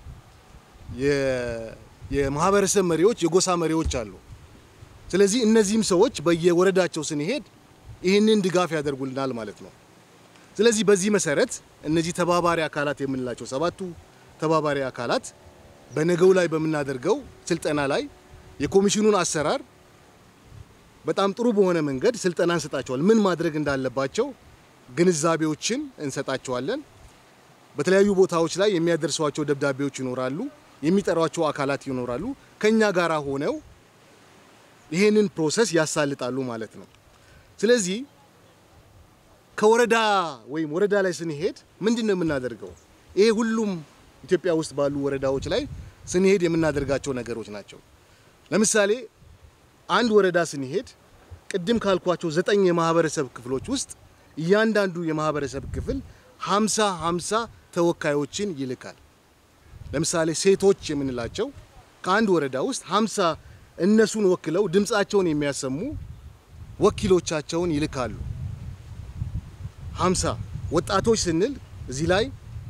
የማህበረሰብ መሪዎች፣ የጎሳ መሪዎች አሉ። ስለዚህ እነዚህም ሰዎች በየወረዳቸው ስንሄድ ይህንን ድጋፍ ያደርጉልናል ማለት ነው። ስለዚህ በዚህ መሰረት እነዚህ ተባባሪ አካላት የምንላቸው ሰባቱ ተባባሪ አካላት በነገው ላይ በምናደርገው ስልጠና ላይ የኮሚሽኑን አሰራር በጣም ጥሩ በሆነ መንገድ ስልጠና እንሰጣቸዋል። ምን ማድረግ እንዳለባቸው ግንዛቤዎችን እንሰጣቸዋለን። በተለያዩ ቦታዎች ላይ የሚያደርሷቸው ደብዳቤዎች ይኖራሉ። የሚጠሯቸው አካላት ይኖራሉ። ከኛ ጋራ ሆነው ይህንን ፕሮሰስ ያሳልጣሉ ማለት ነው። ስለዚህ ከወረዳ ወይም ወረዳ ላይ ስንሄድ ምንድን ነው የምናደርገው? ይሄ ሁሉም ኢትዮጵያ ውስጥ ባሉ ወረዳዎች ላይ ስንሄድ የምናደርጋቸው ነገሮች ናቸው። ለምሳሌ አንድ ወረዳ ስንሄድ ቅድም ካልኳቸው ዘጠኝ የማህበረሰብ ክፍሎች ውስጥ እያንዳንዱ የማህበረሰብ ክፍል ሀምሳ ሀምሳ ተወካዮችን ይልካል። ለምሳሌ ሴቶች የምንላቸው ከአንድ ወረዳ ውስጥ ሀምሳ እነሱን ወክለው ድምፃቸውን የሚያሰሙ ወኪሎቻቸውን ይልካሉ። ሀምሳ ወጣቶች ስንል እዚህ ላይ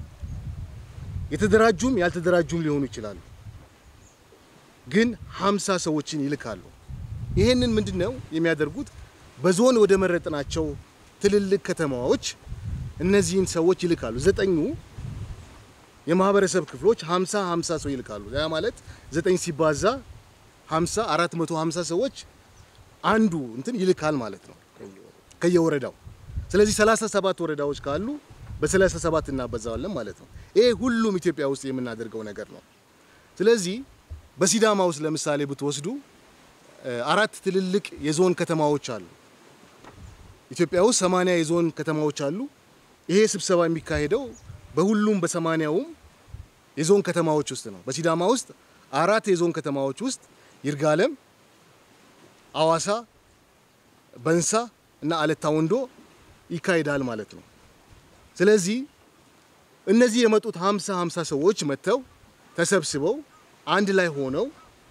የተደራጁም ያልተደራጁም ሊሆኑ ይችላሉ። ግን ሀምሳ ሰዎችን ይልካሉ። ይህንን ምንድን ነው የሚያደርጉት? በዞን ወደ መረጥናቸው ትልልቅ ከተማዎች እነዚህን ሰዎች ይልካሉ። ዘጠኙ የማህበረሰብ ክፍሎች ሀምሳ ሀምሳ ሰው ይልካሉ። ያ ማለት ዘጠኝ ሲባዛ ሀምሳ አራት መቶ ሀምሳ ሰዎች አንዱ እንትን ይልካል ማለት ነው ከየወረዳው። ስለዚህ ሰላሳ ሰባት ወረዳዎች ካሉ በሰላሳ ሰባት እናበዛዋለን ማለት ነው። ይሄ ሁሉም ኢትዮጵያ ውስጥ የምናደርገው ነገር ነው። ስለዚህ በሲዳማ ውስጥ ለምሳሌ ብትወስዱ አራት ትልልቅ የዞን ከተማዎች አሉ። ኢትዮጵያ ውስጥ ሰማንያ የዞን ከተማዎች አሉ። ይሄ ስብሰባ የሚካሄደው በሁሉም በሰማንያውም የዞን ከተማዎች ውስጥ ነው። በሲዳማ ውስጥ አራት የዞን ከተማዎች ውስጥ ይርጋለም፣ አዋሳ፣ በንሳ እና አለታ ወንዶ ይካሄዳል ማለት ነው። ስለዚህ እነዚህ የመጡት ሀምሳ ሀምሳ ሰዎች መጥተው ተሰብስበው አንድ ላይ ሆነው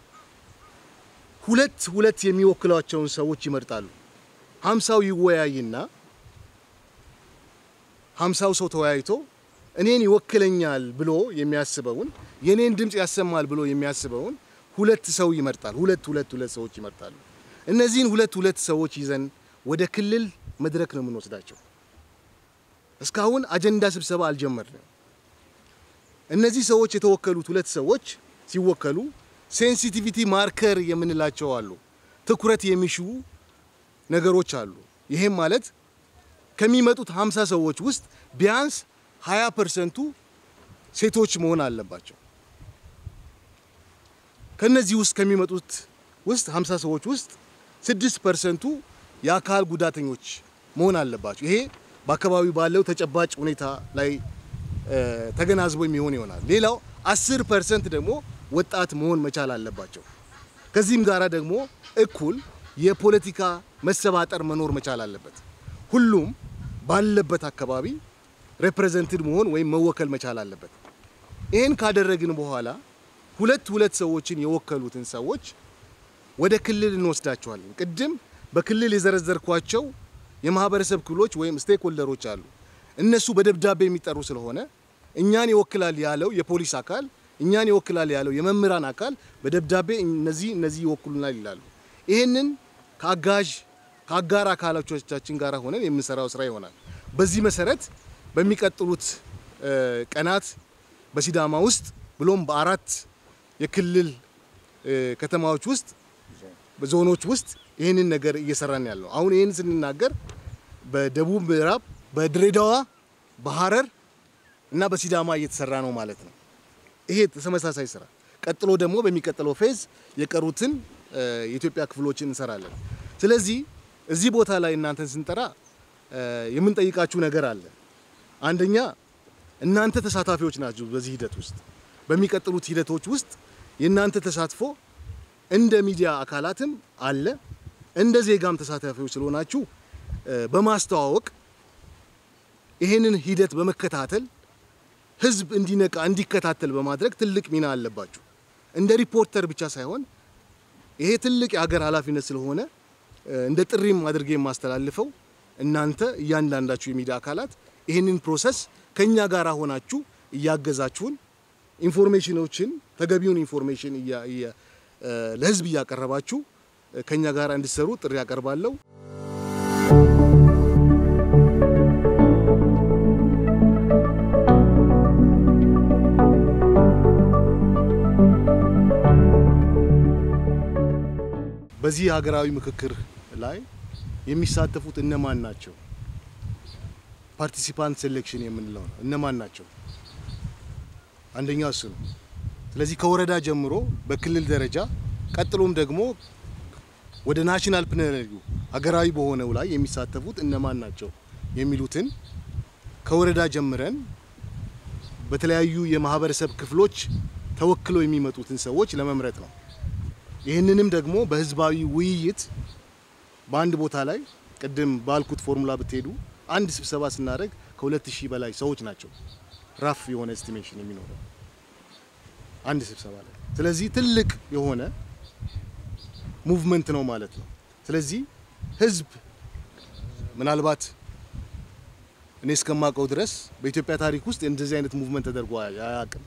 ሁለት ሁለት የሚወክሏቸውን ሰዎች ይመርጣሉ። ሀምሳው ይወያይና ሀምሳው ሰው ተወያይቶ እኔን ይወክለኛል ብሎ የሚያስበውን የኔን ድምፅ ያሰማል ብሎ የሚያስበውን ሁለት ሰው ይመርጣል። ሁለት ሁለት ሁለት ሰዎች ይመርጣሉ። እነዚህን ሁለት ሁለት ሰዎች ይዘን ወደ ክልል መድረክ ነው የምንወስዳቸው። እስካሁን አጀንዳ ስብሰባ አልጀመርንም። እነዚህ ሰዎች የተወከሉት ሁለት ሰዎች ሲወከሉ ሴንሲቲቪቲ ማርከር የምንላቸው አሉ። ትኩረት የሚሹ ነገሮች አሉ። ይሄም ማለት ከሚመጡት 50 ሰዎች ውስጥ ቢያንስ 20 ፐርሰንቱ ሴቶች መሆን አለባቸው። ከነዚህ ውስጥ ከሚመጡት ውስጥ 50 ሰዎች ውስጥ 6 ፐርሰንቱ የአካል ጉዳተኞች መሆን አለባቸው። ይሄ በአካባቢው ባለው ተጨባጭ ሁኔታ ላይ ተገናዝቦ የሚሆን ይሆናል። ሌላው 10 ፐርሰንት ደግሞ ወጣት መሆን መቻል አለባቸው። ከዚህም ጋራ ደግሞ እኩል የፖለቲካ መሰባጠር መኖር መቻል አለበት። ሁሉም ባለበት አካባቢ ሬፕሬዘንትድ መሆን ወይም መወከል መቻል አለበት። ይህን ካደረግን በኋላ ሁለት ሁለት ሰዎችን የወከሉትን ሰዎች ወደ ክልል እንወስዳቸዋለን። ቅድም በክልል የዘረዘርኳቸው የማህበረሰብ ክፍሎች ወይም ስቴክ ሆልደሮች አሉ። እነሱ በደብዳቤ የሚጠሩ ስለሆነ እኛን ይወክላል ያለው የፖሊስ አካል፣ እኛን ይወክላል ያለው የመምህራን አካል በደብዳቤ እነዚህ እነዚህ ይወክሉናል ይላሉ። ይህንን ከአጋዥ ከአጋር አካሎቻችን ጋር ሆነን የምንሰራው ስራ ይሆናል። በዚህ መሰረት በሚቀጥሉት ቀናት በሲዳማ ውስጥ ብሎም በአራት የክልል ከተማዎች ውስጥ በዞኖች ውስጥ ይህንን ነገር እየሰራን ያለው አሁን ይህን ስንናገር በደቡብ ምዕራብ፣ በድሬዳዋ፣ በሀረር እና በሲዳማ እየተሰራ ነው ማለት ነው። ይሄ ተመሳሳይ ስራ ቀጥሎ ደግሞ በሚቀጥለው ፌዝ የቀሩትን የኢትዮጵያ ክፍሎችን እንሰራለን። ስለዚህ እዚህ ቦታ ላይ እናንተን ስንጠራ የምንጠይቃችሁ ነገር አለ። አንደኛ እናንተ ተሳታፊዎች ናችሁ። በዚህ ሂደት ውስጥ በሚቀጥሉት ሂደቶች ውስጥ የእናንተ ተሳትፎ እንደ ሚዲያ አካላትም አለ፣ እንደ ዜጋም ተሳታፊዎች ስለሆናችሁ በማስተዋወቅ ይህንን ሂደት በመከታተል ህዝብ እንዲነቃ እንዲከታተል በማድረግ ትልቅ ሚና አለባችሁ። እንደ ሪፖርተር ብቻ ሳይሆን ይሄ ትልቅ የሀገር ኃላፊነት ስለሆነ እንደ ጥሪም አድርጌ የማስተላልፈው እናንተ እያንዳንዳችሁ የሚዲያ አካላት ይህንን ፕሮሰስ ከኛ ጋር ሆናችሁ እያገዛችሁን ኢንፎርሜሽኖችን ተገቢውን ኢንፎርሜሽን ለህዝብ እያቀረባችሁ ከኛ ጋር እንድሰሩ ጥሪ ያቀርባለሁ። በዚህ ሀገራዊ ምክክር ላይ የሚሳተፉት እነማን ናቸው? ፓርቲሲፓንት ሴሌክሽን የምንለው ነው። እነማን ናቸው? አንደኛው እሱ ነው። ስለዚህ ከወረዳ ጀምሮ በክልል ደረጃ ቀጥሎም ደግሞ ወደ ናሽናል ፕለነሪው ሀገራዊ በሆነው ላይ የሚሳተፉት እነማን ናቸው የሚሉትን ከወረዳ ጀምረን በተለያዩ የማህበረሰብ ክፍሎች ተወክለው የሚመጡትን ሰዎች ለመምረጥ ነው። ይህንንም ደግሞ በህዝባዊ ውይይት በአንድ ቦታ ላይ ቅድም ባልኩት ፎርሙላ ብትሄዱ አንድ ስብሰባ ስናደርግ ከሁለት ሺህ በላይ ሰዎች ናቸው ራፍ የሆነ ኤስቲሜሽን የሚኖረው አንድ ስብሰባ ላይ። ስለዚህ ትልቅ የሆነ ሙቭመንት ነው ማለት ነው። ስለዚህ ህዝብ ምናልባት እኔ እስከማውቀው ድረስ በኢትዮጵያ ታሪክ ውስጥ እንደዚህ አይነት ሙቭመንት ተደርጎ አያውቅም።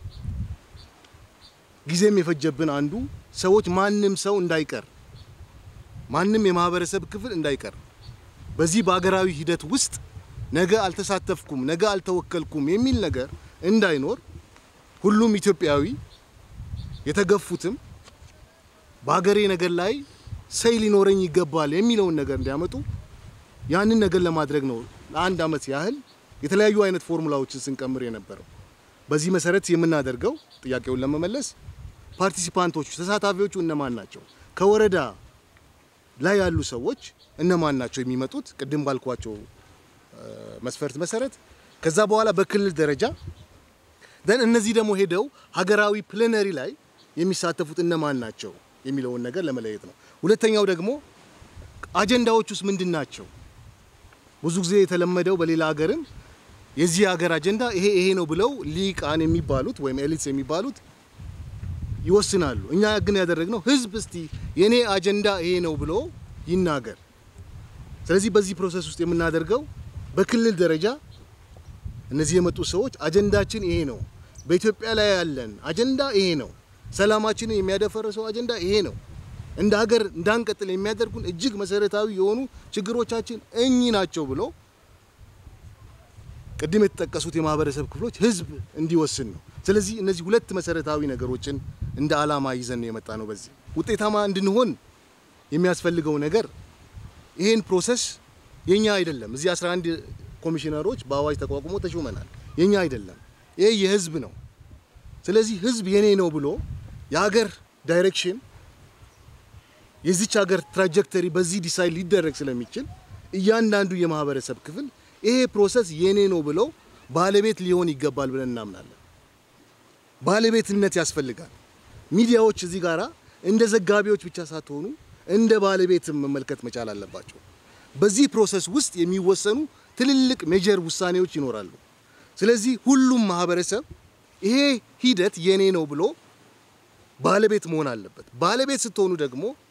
ጊዜም የፈጀብን አንዱ ሰዎች ማንም ሰው እንዳይቀር ማንም የማህበረሰብ ክፍል እንዳይቀር በዚህ በአገራዊ ሂደት ውስጥ ነገ አልተሳተፍኩም፣ ነገ አልተወከልኩም የሚል ነገር እንዳይኖር ሁሉም ኢትዮጵያዊ የተገፉትም በሀገሬ ነገር ላይ ሰይ ሊኖረኝ ይገባል የሚለውን ነገር እንዲያመጡ ያንን ነገር ለማድረግ ነው ለአንድ ዓመት ያህል የተለያዩ አይነት ፎርሙላዎችን ስንቀምር የነበረው። በዚህ መሰረት የምናደርገው ጥያቄውን ለመመለስ ፓርቲሲፓንቶቹ ተሳታፊዎቹ እነማን ናቸው? ከወረዳ ላይ ያሉ ሰዎች እነማን ናቸው የሚመጡት? ቅድም ባልኳቸው መስፈርት መሰረት ከዛ በኋላ በክልል ደረጃ ደን እነዚህ ደግሞ ሄደው ሀገራዊ ፕሌነሪ ላይ የሚሳተፉት እነማን ናቸው የሚለውን ነገር ለመለየት ነው። ሁለተኛው ደግሞ አጀንዳዎች ውስጥ ምንድን ናቸው? ብዙ ጊዜ የተለመደው በሌላ ሀገርም የዚህ ሀገር አጀንዳ ይሄ ይሄ ነው ብለው ሊቃን የሚባሉት ወይም ኤሊትስ የሚባሉት ይወስናሉ። እኛ ግን ያደረግነው ህዝብ እስቲ የኔ አጀንዳ ይሄ ነው ብሎ ይናገር። ስለዚህ በዚህ ፕሮሰስ ውስጥ የምናደርገው በክልል ደረጃ እነዚህ የመጡ ሰዎች አጀንዳችን ይሄ ነው፣ በኢትዮጵያ ላይ ያለን አጀንዳ ይሄ ነው፣ ሰላማችንን የሚያደፈርሰው አጀንዳ ይሄ ነው፣ እንደ ሀገር እንዳንቀጥል የሚያደርጉን እጅግ መሰረታዊ የሆኑ ችግሮቻችን እኚህ ናቸው ብሎ ቅድም የተጠቀሱት የማህበረሰብ ክፍሎች ህዝብ እንዲወስን ነው። ስለዚህ እነዚህ ሁለት መሰረታዊ ነገሮችን እንደ አላማ ይዘን ነው የመጣ ነው። በዚህ ውጤታማ እንድንሆን የሚያስፈልገው ነገር ይሄን ፕሮሰስ የኛ አይደለም። እዚህ 11 ኮሚሽነሮች በአዋጅ ተቋቁሞ ተሾመናል። የኛ አይደለም፣ ይሄ የህዝብ ነው። ስለዚህ ህዝብ የኔ ነው ብሎ የሀገር ዳይሬክሽን የዚች ሀገር ትራጀክተሪ በዚህ ዲሳይድ ሊደረግ ስለሚችል እያንዳንዱ የማህበረሰብ ክፍል ይሄ ፕሮሰስ የኔ ነው ብለው ባለቤት ሊሆን ይገባል ብለን እናምናለን። ባለቤትነት ያስፈልጋል። ሚዲያዎች እዚህ ጋራ እንደ ዘጋቢዎች ብቻ ሳትሆኑ እንደ ባለቤትም መመልከት መቻል አለባቸው። በዚህ ፕሮሰስ ውስጥ የሚወሰኑ ትልልቅ ሜጀር ውሳኔዎች ይኖራሉ። ስለዚህ ሁሉም ማህበረሰብ ይሄ ሂደት የኔ ነው ብሎ ባለቤት መሆን አለበት። ባለቤት ስትሆኑ ደግሞ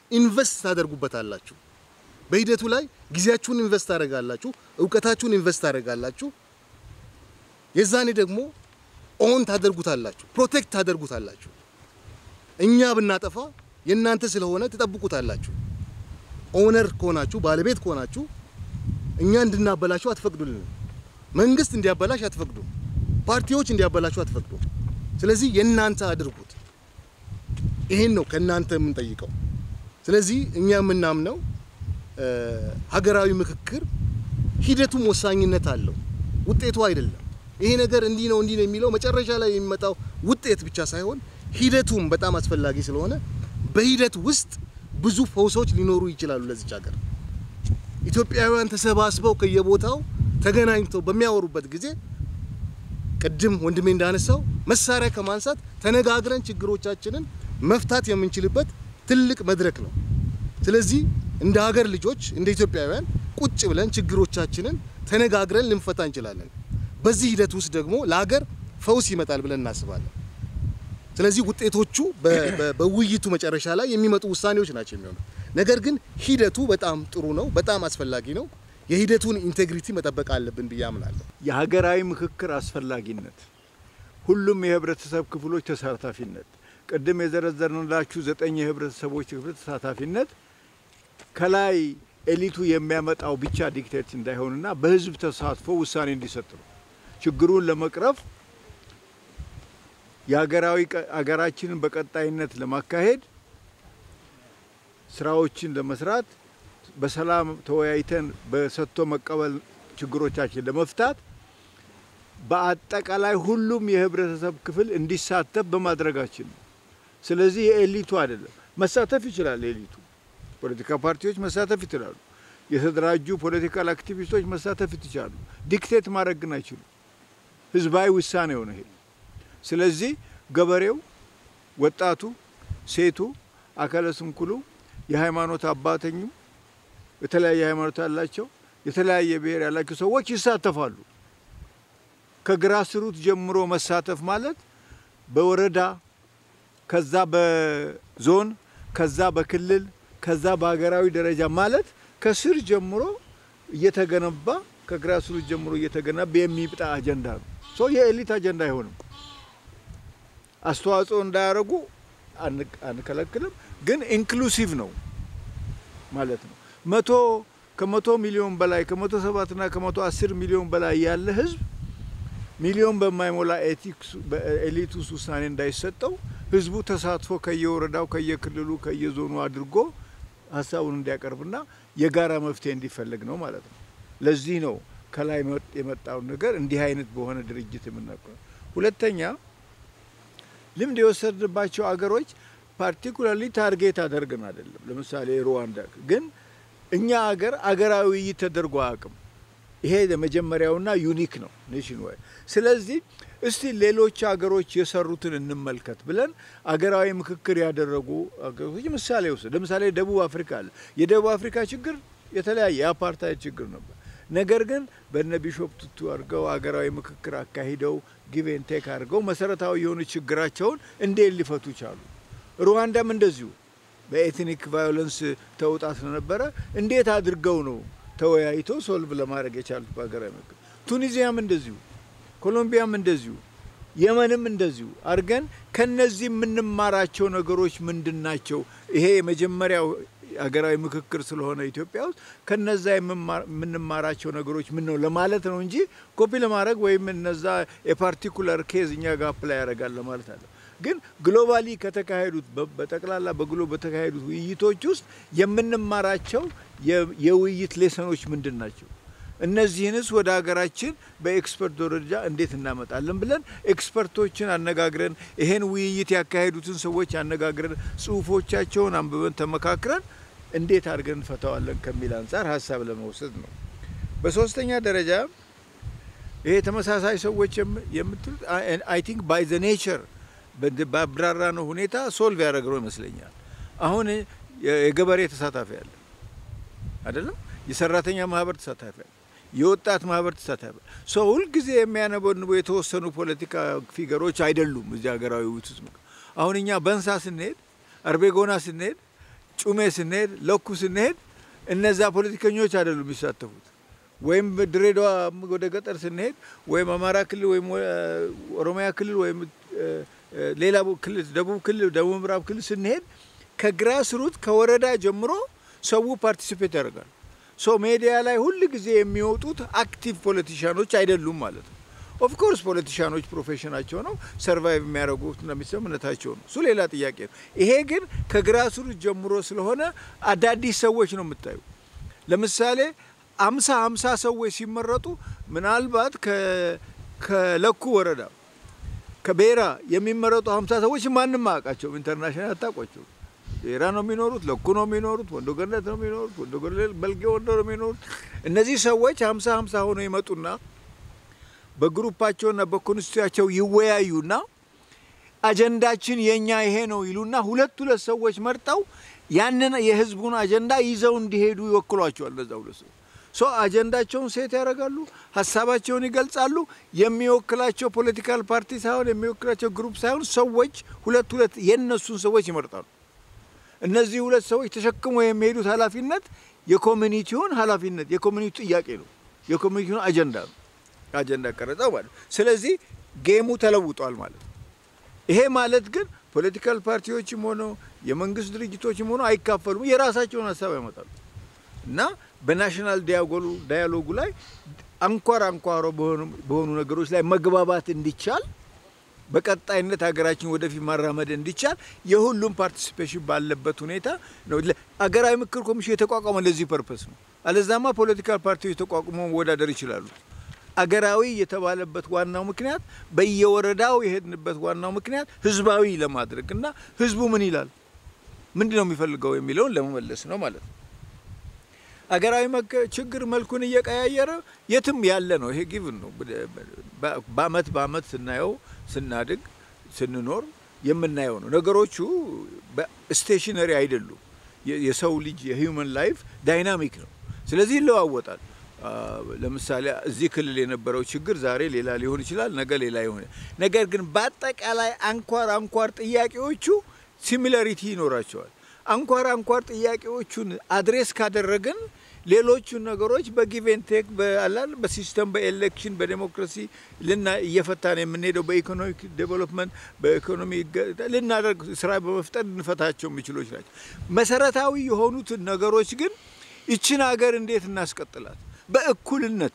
ኢንቨስት ታደርጉበታላችሁ። በሂደቱ ላይ ጊዜያችሁን ኢንቨስት ታደርጋላችሁ፣ እውቀታችሁን ኢንቨስት ታደርጋላችሁ። የዛኔ ደግሞ ኦን ታደርጉታላችሁ፣ ፕሮቴክት ታደርጉታላችሁ። እኛ ብናጠፋ የእናንተ ስለሆነ ትጠብቁታላችሁ። ኦነር ከሆናችሁ ባለቤት ከሆናችሁ እኛ እንድናበላችሁ አትፈቅዱልን። መንግስት እንዲያበላሽ አትፈቅዱም። ፓርቲዎች እንዲያበላሹ አትፈቅዱም። ስለዚህ የእናንተ አድርጉት። ይሄን ነው ከእናንተ የምንጠይቀው። ስለዚህ እኛ የምናምነው ሀገራዊ ምክክር ሂደቱም ወሳኝነት አለው፣ ውጤቱ አይደለም። ይሄ ነገር እንዲህ ነው እንዲህ ነው የሚለው መጨረሻ ላይ የሚመጣው ውጤት ብቻ ሳይሆን ሂደቱም በጣም አስፈላጊ ስለሆነ በሂደት ውስጥ ብዙ ፈውሶች ሊኖሩ ይችላሉ ለዚች ሀገር። ኢትዮጵያውያን ተሰባስበው ከየቦታው ተገናኝተው በሚያወሩበት ጊዜ ቅድም ወንድሜ እንዳነሳው መሳሪያ ከማንሳት ተነጋግረን ችግሮቻችንን መፍታት የምንችልበት ትልቅ መድረክ ነው። ስለዚህ እንደ ሀገር ልጆች እንደ ኢትዮጵያውያን ቁጭ ብለን ችግሮቻችንን ተነጋግረን ልንፈታ እንችላለን። በዚህ ሂደት ውስጥ ደግሞ ለሀገር ፈውስ ይመጣል ብለን እናስባለን። ስለዚህ ውጤቶቹ በውይይቱ መጨረሻ ላይ የሚመጡ ውሳኔዎች ናቸው የሚሆኑት። ነገር ግን ሂደቱ በጣም ጥሩ ነው፣ በጣም አስፈላጊ ነው። የሂደቱን ኢንቴግሪቲ መጠበቅ አለብን ብዬ አምናለሁ። የሀገራዊ ምክክር አስፈላጊነት፣ ሁሉም የህብረተሰብ ክፍሎች ተሳታፊነት፣ ቅድም የዘረዘርንላችሁ ዘጠኝ የህብረተሰቦች ክፍል ተሳታፊነት ከላይ ኤሊቱ የሚያመጣው ብቻ ዲክቴት እንዳይሆንና በህዝብ ተሳትፎ ውሳኔ እንዲሰጥ ነው። ችግሩን ለመቅረፍ የሀገራዊ ሀገራችንን በቀጣይነት ለማካሄድ ስራዎችን ለመስራት በሰላም ተወያይተን በሰጥቶ መቀበል ችግሮቻችን ለመፍታት በአጠቃላይ ሁሉም የህብረተሰብ ክፍል እንዲሳተፍ በማድረጋችን ነው። ስለዚህ የኤሊቱ አይደለም። መሳተፍ ይችላል ኤሊቱ፣ ፖለቲካ ፓርቲዎች መሳተፍ ይችላሉ። የተደራጁ ፖለቲካል አክቲቪስቶች መሳተፍ ይችላሉ። ዲክቴት ማድረግ ግን አይችሉም። ህዝባዊ ውሳኔ ሆነ ይሄ። ስለዚህ ገበሬው፣ ወጣቱ፣ ሴቱ፣ አካለ ስንኩሉ፣ የሃይማኖት አባተኙ፣ የተለያየ ሃይማኖት ያላቸው የተለያየ ብሔር ያላቸው ሰዎች ይሳተፋሉ። ከግራስሩት ጀምሮ መሳተፍ ማለት በወረዳ ከዛ በዞን ከዛ በክልል ከዛ በሀገራዊ ደረጃ ማለት ከስር ጀምሮ እየተገነባ ከግራስሩት ጀምሮ እየተገነባ የሚብጣ አጀንዳ ነው። ሶ የኤሊት አጀንዳ አይሆንም። አስተዋጽኦ እንዳያደርጉ አንከለክልም፣ ግን ኢንክሉሲቭ ነው ማለት ነው። መቶ ከመቶ ሚሊዮን በላይ ከመቶ ሰባትና ከመቶ አስር ሚሊዮን በላይ ያለ ህዝብ ሚሊዮን በማይሞላ ኤሊት ውስጥ ውሳኔ እንዳይሰጠው ህዝቡ ተሳትፎ ከየወረዳው ከየክልሉ ከየዞኑ አድርጎ ሀሳቡን እንዲያቀርብና የጋራ መፍትሄ እንዲፈልግ ነው ማለት ነው። ለዚህ ነው ከላይ የመጣውን ነገር እንዲህ አይነት በሆነ ድርጅት የምናውቀው። ሁለተኛ ልምድ የወሰድንባቸው አገሮች ፓርቲኩላርሊ ታርጌት አደርገን አይደለም። ለምሳሌ ሩዋንዳ ግን እኛ አገር አገራዊ ውይይት ተደርጎ አያውቅም። ይሄ የመጀመሪያውና ዩኒክ ነው ኔሽን ዋይድ። ስለዚህ እስቲ ሌሎች አገሮች የሰሩትን እንመልከት ብለን አገራዊ ምክክር ያደረጉ አገሮች ምሳሌ ውስጥ ለምሳሌ ደቡብ አፍሪካ አለ። የደቡብ አፍሪካ ችግር የተለያየ የአፓርታይድ ችግር ነበር። ነገር ግን በነ ቢሾፕ ቱቱ አድርገው አገራዊ ምክክር አካሂደው ጊቬን ቴክ አድርገው መሰረታዊ የሆኑ ችግራቸውን እንዴት ሊፈቱ ቻሉ? ሩዋንዳም እንደዚሁ በኤትኒክ ቫዮለንስ ተውጣ ስለነበረ እንዴት አድርገው ነው ተወያይተው ሶልቭ ለማድረግ የቻሉት በሀገራዊ ምክክር። ቱኒዚያም እንደዚሁ፣ ኮሎምቢያም እንደዚሁ፣ የመንም እንደዚሁ አድርገን ከነዚህ የምንማራቸው ነገሮች ምንድን ናቸው? ይሄ የመጀመሪያው ሀገራዊ ምክክር ስለሆነ ኢትዮጵያ ውስጥ ከነዛ የምንማራቸው ነገሮች ምን ነው ለማለት ነው እንጂ ኮፒ ለማድረግ ወይም እነዛ የፓርቲኩለር ኬዝ እኛ ጋር አፕላይ ያደርጋል ለማለት አለ። ግን ግሎባሊ ከተካሄዱት በጠቅላላ በግሎ በተካሄዱት ውይይቶች ውስጥ የምንማራቸው የውይይት ሌሰኖች ምንድን ናቸው? እነዚህንስ ወደ ሀገራችን በኤክስፐርት ደረጃ እንዴት እናመጣለን ብለን ኤክስፐርቶችን አነጋግረን ይሄን ውይይት ያካሄዱትን ሰዎች አነጋግረን ጽሁፎቻቸውን አንብበን ተመካክረን እንዴት አድርገን እንፈታዋለን ከሚል አንጻር ሀሳብ ለመውሰድ ነው። በሶስተኛ ደረጃ ይሄ ተመሳሳይ ሰዎች የምትሉት አይ ቲንክ ባይ ዘ ኔቸር በአብራራ ነው ሁኔታ ሶልቭ ያደረግነው ይመስለኛል። አሁን የገበሬ ተሳታፊ አለ አይደለም፣ የሰራተኛ ማህበር ተሳታፊ አለ፣ የወጣት ማህበር ተሳታፊ አለ። ሰው ሁልጊዜ የሚያነበንቡ የተወሰኑ ፖለቲካ ፊገሮች አይደሉም እዚህ ሀገራዊ ውይይት ውስጥ። አሁን እኛ በንሳ ስንሄድ፣ አርቤጎና ስንሄድ ጩሜ ስንሄድ፣ ለኩ ስንሄድ እነዛ ፖለቲከኞች አይደሉም የሚሳተፉት። ወይም ድሬዳዋ ወደ ገጠር ስንሄድ ወይም አማራ ክልል ወይም ኦሮሚያ ክልል ወይም ሌላ ክልል ደቡብ ክልል ደቡብ ምዕራብ ክልል ስንሄድ ከግራስ ሩት ከወረዳ ጀምሮ ሰው ፓርቲሲፔት ያደርጋል። ሶ ሜዲያ ላይ ሁል ጊዜ የሚወጡት አክቲቭ ፖለቲሻኖች አይደሉም ማለት ነው። ኦፍኮርስ ፖለቲሻኖች ፕሮፌሽናቸው ነው፣ ሰርቫይቭ የሚያደርጉት እንደሚሰም እምነታቸው ነው። እሱ ሌላ ጥያቄ ነው። ይሄ ግን ከግራስ ሩት ጀምሮ ስለሆነ አዳዲስ ሰዎች ነው የምታዩ። ለምሳሌ አምሳ አምሳ ሰዎች ሲመረጡ ምናልባት ከለኩ ወረዳ ከቤራ የሚመረጡ ሀምሳ ሰዎች ማንም አያውቃቸውም። ኢንተርናሽናል አታውቋቸው። ቤራ ነው የሚኖሩት፣ ለኩ ነው የሚኖሩት፣ ወንዶ ገነት ነው የሚኖሩት፣ ወንዶ በልጌ ወንዶ ነው የሚኖሩት። እነዚህ ሰዎች ሀምሳ ሀምሳ ሆነው ይመጡና በግሩፓቸውና በኮንስቲቱያቸው ይወያዩና አጀንዳችን የኛ ይሄ ነው ይሉና ሁለት ሁለት ሰዎች መርጠው ያንን የህዝቡን አጀንዳ ይዘው እንዲሄዱ ይወክሏቸዋል። እነዛ ሁለት ሰዎች ሶ አጀንዳቸውን ሴት ያደርጋሉ፣ ሀሳባቸውን ይገልጻሉ። የሚወክላቸው ፖለቲካል ፓርቲ ሳይሆን የሚወክላቸው ግሩፕ ሳይሆን ሰዎች ሁለት ሁለት የነሱን ሰዎች ይመርጣሉ። እነዚህ ሁለት ሰዎች ተሸክመው የሚሄዱት ኃላፊነት የኮሚኒቲውን ኃላፊነት የኮሚኒቲ ጥያቄ ነው፣ የኮሚኒቲውን አጀንዳ ነው። አጀንዳ ቀረጸው ማለት ስለዚህ ጌሙ ተለውጧል ማለት ነው። ይሄ ማለት ግን ፖለቲካል ፓርቲዎችም ሆነ የመንግስት ድርጅቶችም ሆነ አይካፈሉም፣ የራሳቸውን ሀሳብ ያመጣሉ እና በናሽናል ዳያሎጉ ላይ አንኳር አንኳሮ በሆኑ ነገሮች ላይ መግባባት እንዲቻል በቀጣይነት ሀገራችን ወደፊት ማራመድ እንዲቻል የሁሉም ፓርቲሲፔሽን ባለበት ሁኔታ ነው። አገራዊ ምክር ኮሚሽን የተቋቋመ ለዚህ ፐርፐስ ነው። አለዛማ ፖለቲካል ፓርቲዎች ተቋቁሞ መወዳደር ይችላሉ። አገራዊ የተባለበት ዋናው ምክንያት በየወረዳው የሄድንበት ዋናው ምክንያት ህዝባዊ ለማድረግ እና ህዝቡ ምን ይላል፣ ምንድን ነው የሚፈልገው የሚለውን ለመመለስ ነው ማለት ነው። አገራዊ ችግር መልኩን እየቀያየረ የትም ያለ ነው። ይሄ ጊቭን ነው። በአመት በአመት ስናየው ስናድግ ስንኖር የምናየው ነው። ነገሮቹ ስቴሽነሪ አይደሉም። የሰው ልጅ የሂውመን ላይፍ ዳይናሚክ ነው። ስለዚህ ይለዋወጣል። ለምሳሌ እዚህ ክልል የነበረው ችግር ዛሬ ሌላ ሊሆን ይችላል፣ ነገ ሌላ ይሆን። ነገር ግን በአጠቃላይ አንኳር አንኳር ጥያቄዎቹ ሲሚላሪቲ ይኖራቸዋል። አንኳር አንኳር ጥያቄዎቹን አድሬስ ካደረግን ሌሎቹን ነገሮች በጊቬን ቴክ በአላል በሲስተም በኤሌክሽን በዴሞክራሲ ልና እየፈታን የምንሄደው በኢኮኖሚክ ዴቨሎፕመንት በኢኮኖሚ ልናደርግ ስራ በመፍጠር ልንፈታቸው የሚችሎች ናቸው። መሰረታዊ የሆኑትን ነገሮች ግን ይችን ሀገር እንዴት እናስቀጥላት? በእኩልነት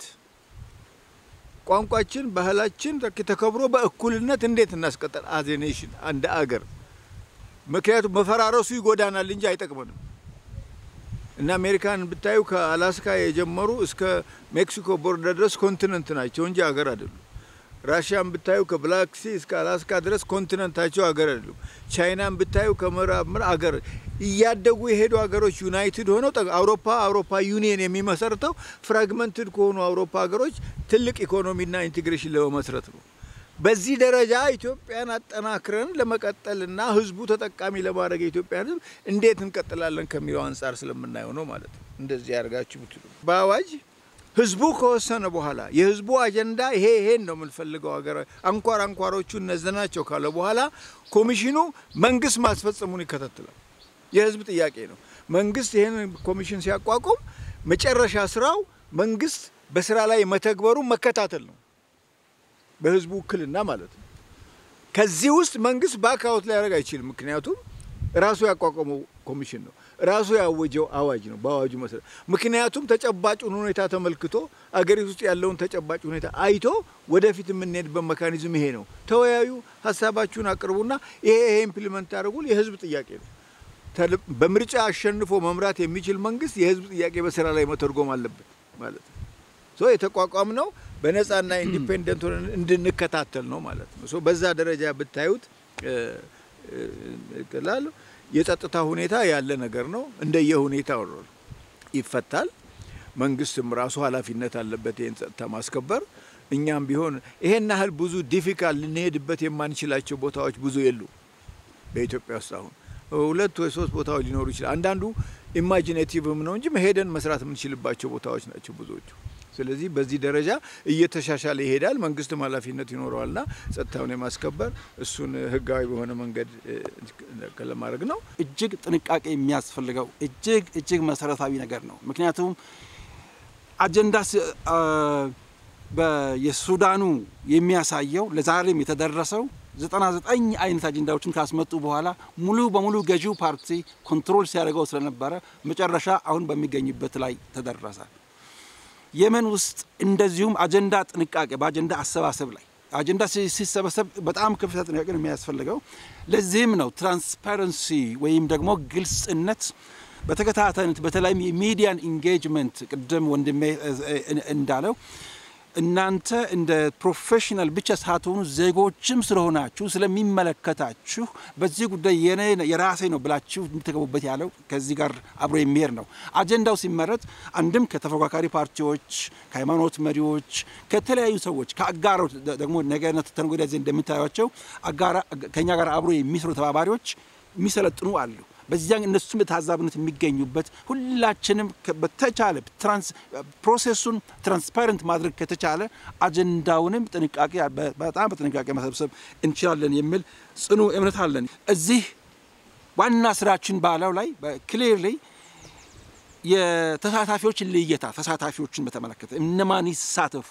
ቋንቋችን፣ ባህላችን ተከብሮ በእኩልነት እንዴት እናስቀጥል አዝ ኔሽን እንደ አገር ምክንያቱም መፈራረሱ ይጎዳናል እንጂ አይጠቅመንም። እና አሜሪካን ብታዩ ከአላስካ የጀመሩ እስከ ሜክሲኮ ቦርደር ድረስ ኮንቲነንት ናቸው እንጂ ሀገር አይደሉም። ራሽያን ብታዩ ከብላክ ሲ እስከ አላስካ ድረስ ኮንቲነንታቸው ሀገር አይደሉም። ቻይናን ብታዩ ከምዕራብ ምር ሀገር እያደጉ የሄዱ ሀገሮች ዩናይትድ ሆነው አውሮፓ አውሮፓ ዩኒየን የሚመሰርተው ፍራግመንትድ ከሆኑ አውሮፓ ሀገሮች ትልቅ ኢኮኖሚና ኢንቴግሬሽን ለመመስረት ነው። በዚህ ደረጃ ኢትዮጵያን አጠናክረን ለመቀጠልና ህዝቡ ተጠቃሚ ለማድረግ የኢትዮጵያ ህዝብ እንዴት እንቀጥላለን ከሚለው አንጻር ስለምናየው ነው ማለት ነው። እንደዚህ ያደርጋችሁ ብትሉ በአዋጅ ህዝቡ ከወሰነ በኋላ የህዝቡ አጀንዳ ይሄ ይሄን ነው የምንፈልገው ሀገር አንኳር አንኳሮቹ እነዚህ ናቸው ካለ በኋላ ኮሚሽኑ መንግስት ማስፈጸሙን ይከታተላል። የህዝብ ጥያቄ ነው። መንግስት ይህን ኮሚሽን ሲያቋቁም መጨረሻ ስራው መንግስት በስራ ላይ መተግበሩ መከታተል ነው። በህዝቡ ውክልና ማለት ነው። ከዚህ ውስጥ መንግስት ባክአውት ሊያደርግ አይችልም። ምክንያቱም ራሱ ያቋቋመው ኮሚሽን ነው፣ ራሱ ያወጀው አዋጅ ነው። በአዋጁ መሰረት ምክንያቱም ተጨባጩን ሁኔታ ተመልክቶ አገሪቱ ውስጥ ያለውን ተጨባጭ ሁኔታ አይቶ ወደፊት የምንሄድበት መካኒዝም ይሄ ነው። ተወያዩ፣ ሀሳባችሁን አቅርቡና ይሄ ይሄ ኢምፕሊመንት ታደርጉል። የህዝብ ጥያቄ ነው። በምርጫ አሸንፎ መምራት የሚችል መንግስት የህዝብ ጥያቄ በስራ ላይ መተርጎም አለበት ማለት ነው። ሶ የተቋቋም ነው በነጻና ኢንዲፔንደንት ሆነን እንድንከታተል ነው ማለት ነው። ሶ በዛ ደረጃ ብታዩት ላሉ የጸጥታ ሁኔታ ያለ ነገር ነው። እንደየ ሁኔታው ይፈታል። መንግስትም ራሱ ኃላፊነት አለበት ይህን ጸጥታ ማስከበር። እኛም ቢሆን ይሄን ያህል ብዙ ዲፊካልት ልንሄድበት የማንችላቸው ቦታዎች ብዙ የሉ በኢትዮጵያ ውስጥ አሁን ሁለት ወይ ሶስት ቦታዎች ሊኖሩ ይችላል። አንዳንዱ ኢማጂኔቲቭም ነው እንጂ ሄደን መስራት የምንችልባቸው ቦታዎች ናቸው ብዙዎቹ። ስለዚህ በዚህ ደረጃ እየተሻሻለ ይሄዳል። መንግስትም ኃላፊነት ይኖረዋልና ጸጥታውን የማስከበር እሱን ህጋዊ በሆነ መንገድ ለማድረግ ነው። እጅግ ጥንቃቄ የሚያስፈልገው እጅግ እጅግ መሰረታዊ ነገር ነው። ምክንያቱም አጀንዳ የሱዳኑ የሚያሳየው ለዛሬም የተደረሰው 99 አይነት አጀንዳዎችን ካስመጡ በኋላ ሙሉ በሙሉ ገዢው ፓርቲ ኮንትሮል ሲያደርገው ስለነበረ መጨረሻ አሁን በሚገኝበት ላይ ተደረሰ። የመን ውስጥ እንደዚሁም አጀንዳ ጥንቃቄ በአጀንዳ አሰባሰብ ላይ አጀንዳ ሲሰበሰብ በጣም ከፍተኛ ጥንቃቄ ነው የሚያስፈልገው። ለዚህም ነው ትራንስፓረንሲ ወይም ደግሞ ግልጽነት በተከታታይነት በተለይም የሚዲያን ኢንጌጅመንት ቅድም ወንድሜ እንዳለው እናንተ እንደ ፕሮፌሽናል ብቻ ሳትሆኑ ዜጎችም ስለሆናችሁ ስለሚመለከታችሁ በዚህ ጉዳይ የኔ የራሴ ነው ብላችሁ የምትገቡበት ያለው ከዚህ ጋር አብሮ የሚሄድ ነው። አጀንዳው ሲመረጥ አንድም ከተፎካካሪ ፓርቲዎች፣ ከሃይማኖት መሪዎች፣ ከተለያዩ ሰዎች ከአጋሮች ደግሞ ነገነት ተነገ ወዲያ እንደምታዩቸው ከኛ ጋር አብሮ የሚሰሩ ተባባሪዎች የሚሰለጥኑ አሉ። በዚያ እነሱም በታዛብነት የሚገኙበት ሁላችንም በተቻለ ፕሮሴሱን ትራንስፓረንት ማድረግ ከተቻለ አጀንዳውንም ጥንቃቄ በጣም በጥንቃቄ መሰብሰብ እንችላለን የሚል ጽኑ እምነት አለን። እዚህ ዋና ስራችን ባለው ላይ ክሊርሊ የተሳታፊዎችን ልየታ ተሳታፊዎችን በተመለከተ እነማን ይሳተፉ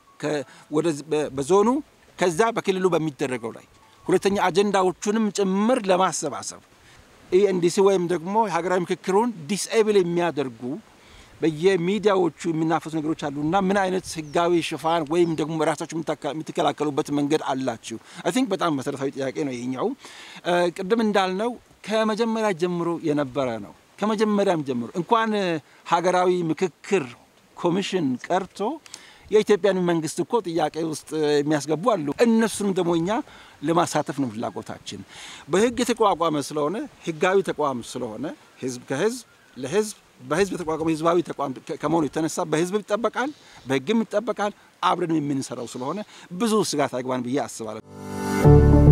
በዞኑ ከዛ በክልሉ በሚደረገው ላይ ሁለተኛ አጀንዳዎቹንም ጭምር ለማሰባሰብ ኢኤንዲሲ ወይም ደግሞ የሀገራዊ ምክክሩን ዲስኤብል የሚያደርጉ በየሚዲያዎቹ የሚናፈሱ ነገሮች አሉና ምን አይነት ህጋዊ ሽፋን ወይም ደግሞ ራሳችሁ የምትከላከሉበት መንገድ አላችሁ? አይ ቲንክ በጣም መሰረታዊ ጥያቄ ነው ይሄኛው። ቅድም እንዳልነው ከመጀመሪያ ጀምሮ የነበረ ነው። ከመጀመሪያም ጀምሮ እንኳን ሀገራዊ ምክክር ኮሚሽን ቀርቶ የኢትዮጵያን መንግስት እኮ ጥያቄ ውስጥ የሚያስገቡ አሉ። እነሱንም ደግሞ እኛ ለማሳተፍ ነው ፍላጎታችን። በህግ የተቋቋመ ስለሆነ ህጋዊ ተቋም ስለሆነ ህዝብ ከህዝብ ለህዝብ በህዝብ የተቋቋመ ህዝባዊ ተቋም ከመሆኑ የተነሳ በህዝብ ይጠበቃል፣ በህግም ይጠበቃል። አብረን የምንሰራው ስለሆነ ብዙ ስጋት አይግባን ብዬ አስባለሁ።